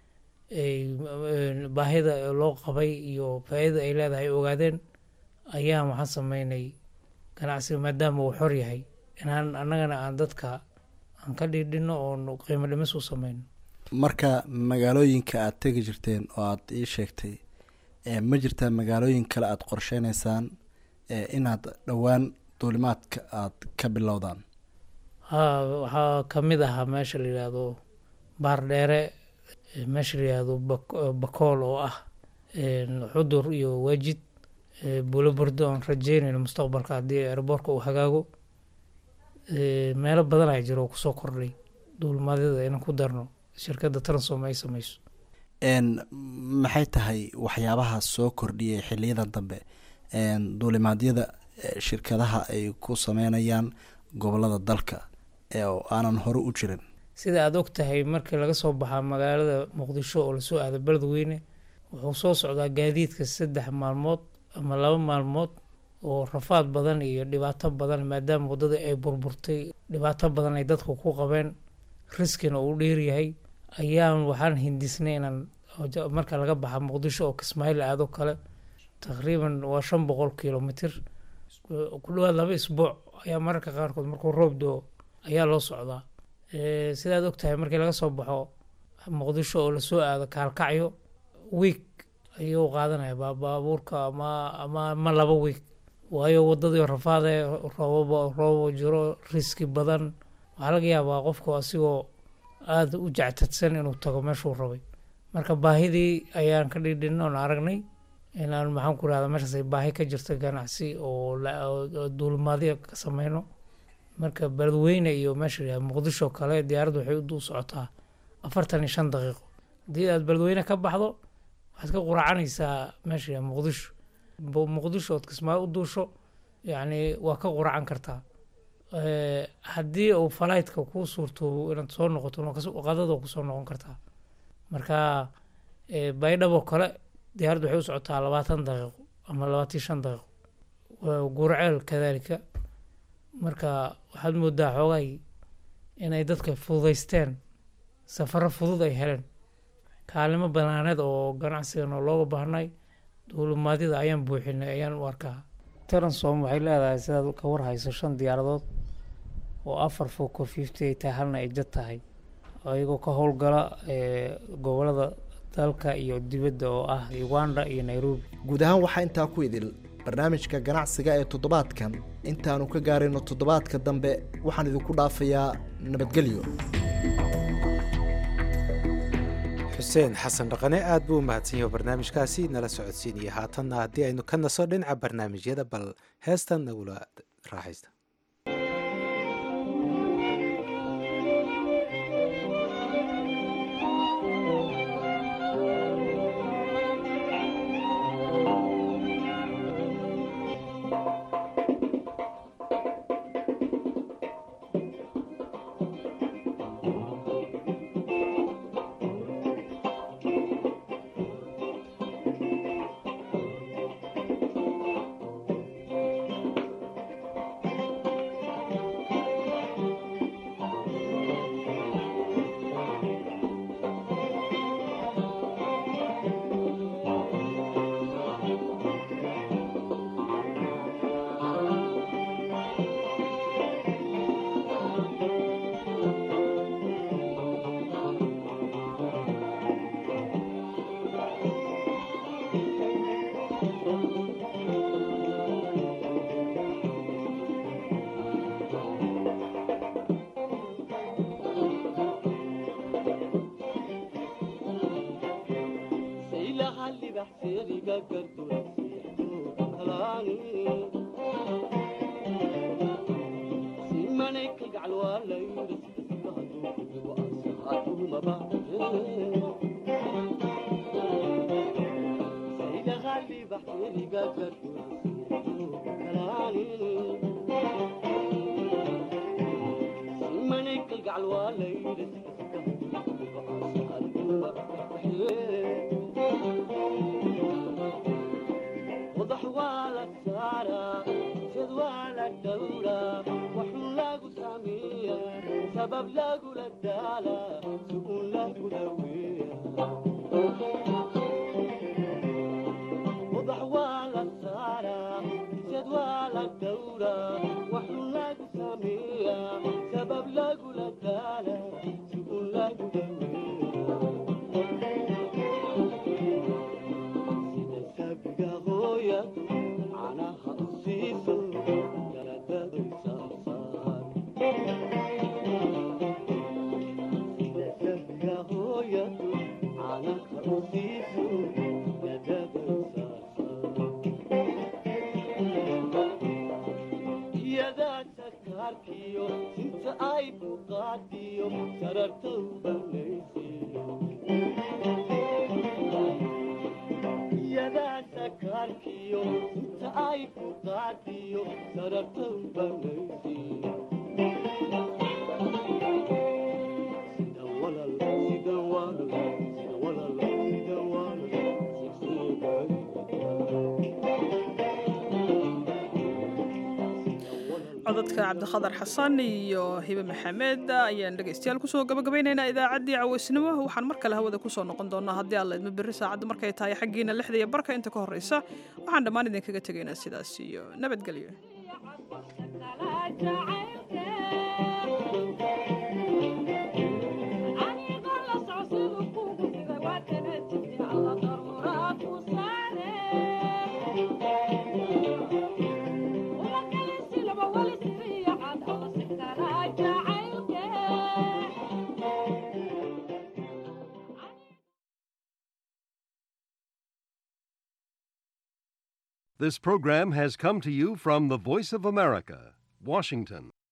baahida loo qabay iyo faa-idada ay leedahay ogaadeen ayaan waxaan sameynay ganacsiga maadaama uu xor yahay inaan annagana aan dadka aan ka dhiidhino oo qiimo dhimis u sameyno marka magaalooyinka aad tegi jirteen oo aad ii sheegtay ma jirtaa magaalooyin kale aad qorsheyneysaan inaad dhowaan duulimaadka aad ka bilowdaan haa waxaa ka mid ahaa meesha la yidhaahdo baardheere meesha la yihahdo bakool oo ah xudur iyo waajid buulobardo aan rajeynayno mustaqbalka haddii airboorka uu hagaago meelo badan ayaa jiro oo kusoo kordhay duulimaadyada inaan ku darno shirkadda transom ay sameyso maxay tahay waxyaabaha soo kordhiyay xiliyadan dambe duulimaadyada shirkadaha ay ku sameynayaan gobolada dalka oo aanan hore u jirin sida aada og tahay markii laga soo baxaa magaalada muqdisho oo lasoo aado beledweyne wuxuu soo socdaa gaadiidka saddex maalmood ama laba maalmood oo rafaad badan iyo dhibaato badan maadaama waddada ay burburtay dhibaato badan ay dadku ku qabeen riskina uu dheeryahay ayaan waxaan hindisnay inaan marka laga baxa muqdisho oo kismaayo la aado kale taqriiban waa shan boqol kilomitr ku dhawaad laba isbuuc ayaa mararka qaarkood markuu roob doo ayaa loo socdaa sidaad og tahay markii laga soo baxo muqdisho oo lasoo aado kaalkacyo wiig ayuu qaadanaya baabuurka ama ama ama laba wiig waayo wadadii rafaade roobaba roobo jiro riski badan waxaa laga yaabaa qofku asigoo aada u jectadsan inuu tago meeshuu rabay marka baahidii ayaan ka dhidhin oon aragnay inaan maxaan ku rahda meeshaas ay baahi ka jirta ganacsi oo duulimaadyo ka sameyno marka beledweyne iyo meesha la muqdisho kale diyaaraddu waxay u socotaa afartan iyo shan daqiiqo haddii aad beledweyne ka baxdo waxaad ka quracanaysaa meesha muqdisho muqdisho ood kismaayo u duusho yacni waa ka quracan kartaa Eh, haddii uu falaytka kuu suurto inaad soo noqoto qadada kusoo noqon kartaa marka eh, baydhabo kale diyaaraddu waxay u socotaa labaatan daqiiqo ama labaatan iyo shan daqiiqo Waa gurceel kadaalika marka waxaad moodaa xoogay inay dadka fududaysteen safaro fudud ay heleen kaalimo banaaneed oo ganacsigan oo looga baahnay duulimaadyada ayaan buuxinay ayaan u arkaa taransom waxay leedahay sidaad ka warhayso shan diyaaradood oo afar foco fifty ay tahay halna ay jad tahay ayagoo ka howlgala eh, gobolada dalka iyo dibadda oo ah uganda iyo nairobi guud ahaan waxaa intaa ku idil barnaamijka ganacsiga ee toddobaadkan intaanu ka gaarayno toddobaadka dambe waxaan idinku dhaafayaa nabadgelyo xuseen xasan dhaqane aad buu u mahadsan yahay oo barnaamijkaasi nala socodsiinaya haatanna haddii aynu ka naso dhinaca barnaamijyada bal heestan nagula raaxaysta codadka cabdikhadar xasan iyo hibe maxamed ayaan dhegaystayaal kusoo gabagabaynaynaa idaacaddii caweysnimo waxaan mar kale hawada kusoo noqon doonaa haddii alla idma berri saacadda markay tahay xaggiina lixda iyo barka inta ka horreysa waxaan dhammaan idinkaga tegaynaa sidaas iyo nabadgelyo This program has come to you from the Voice of America, Washington.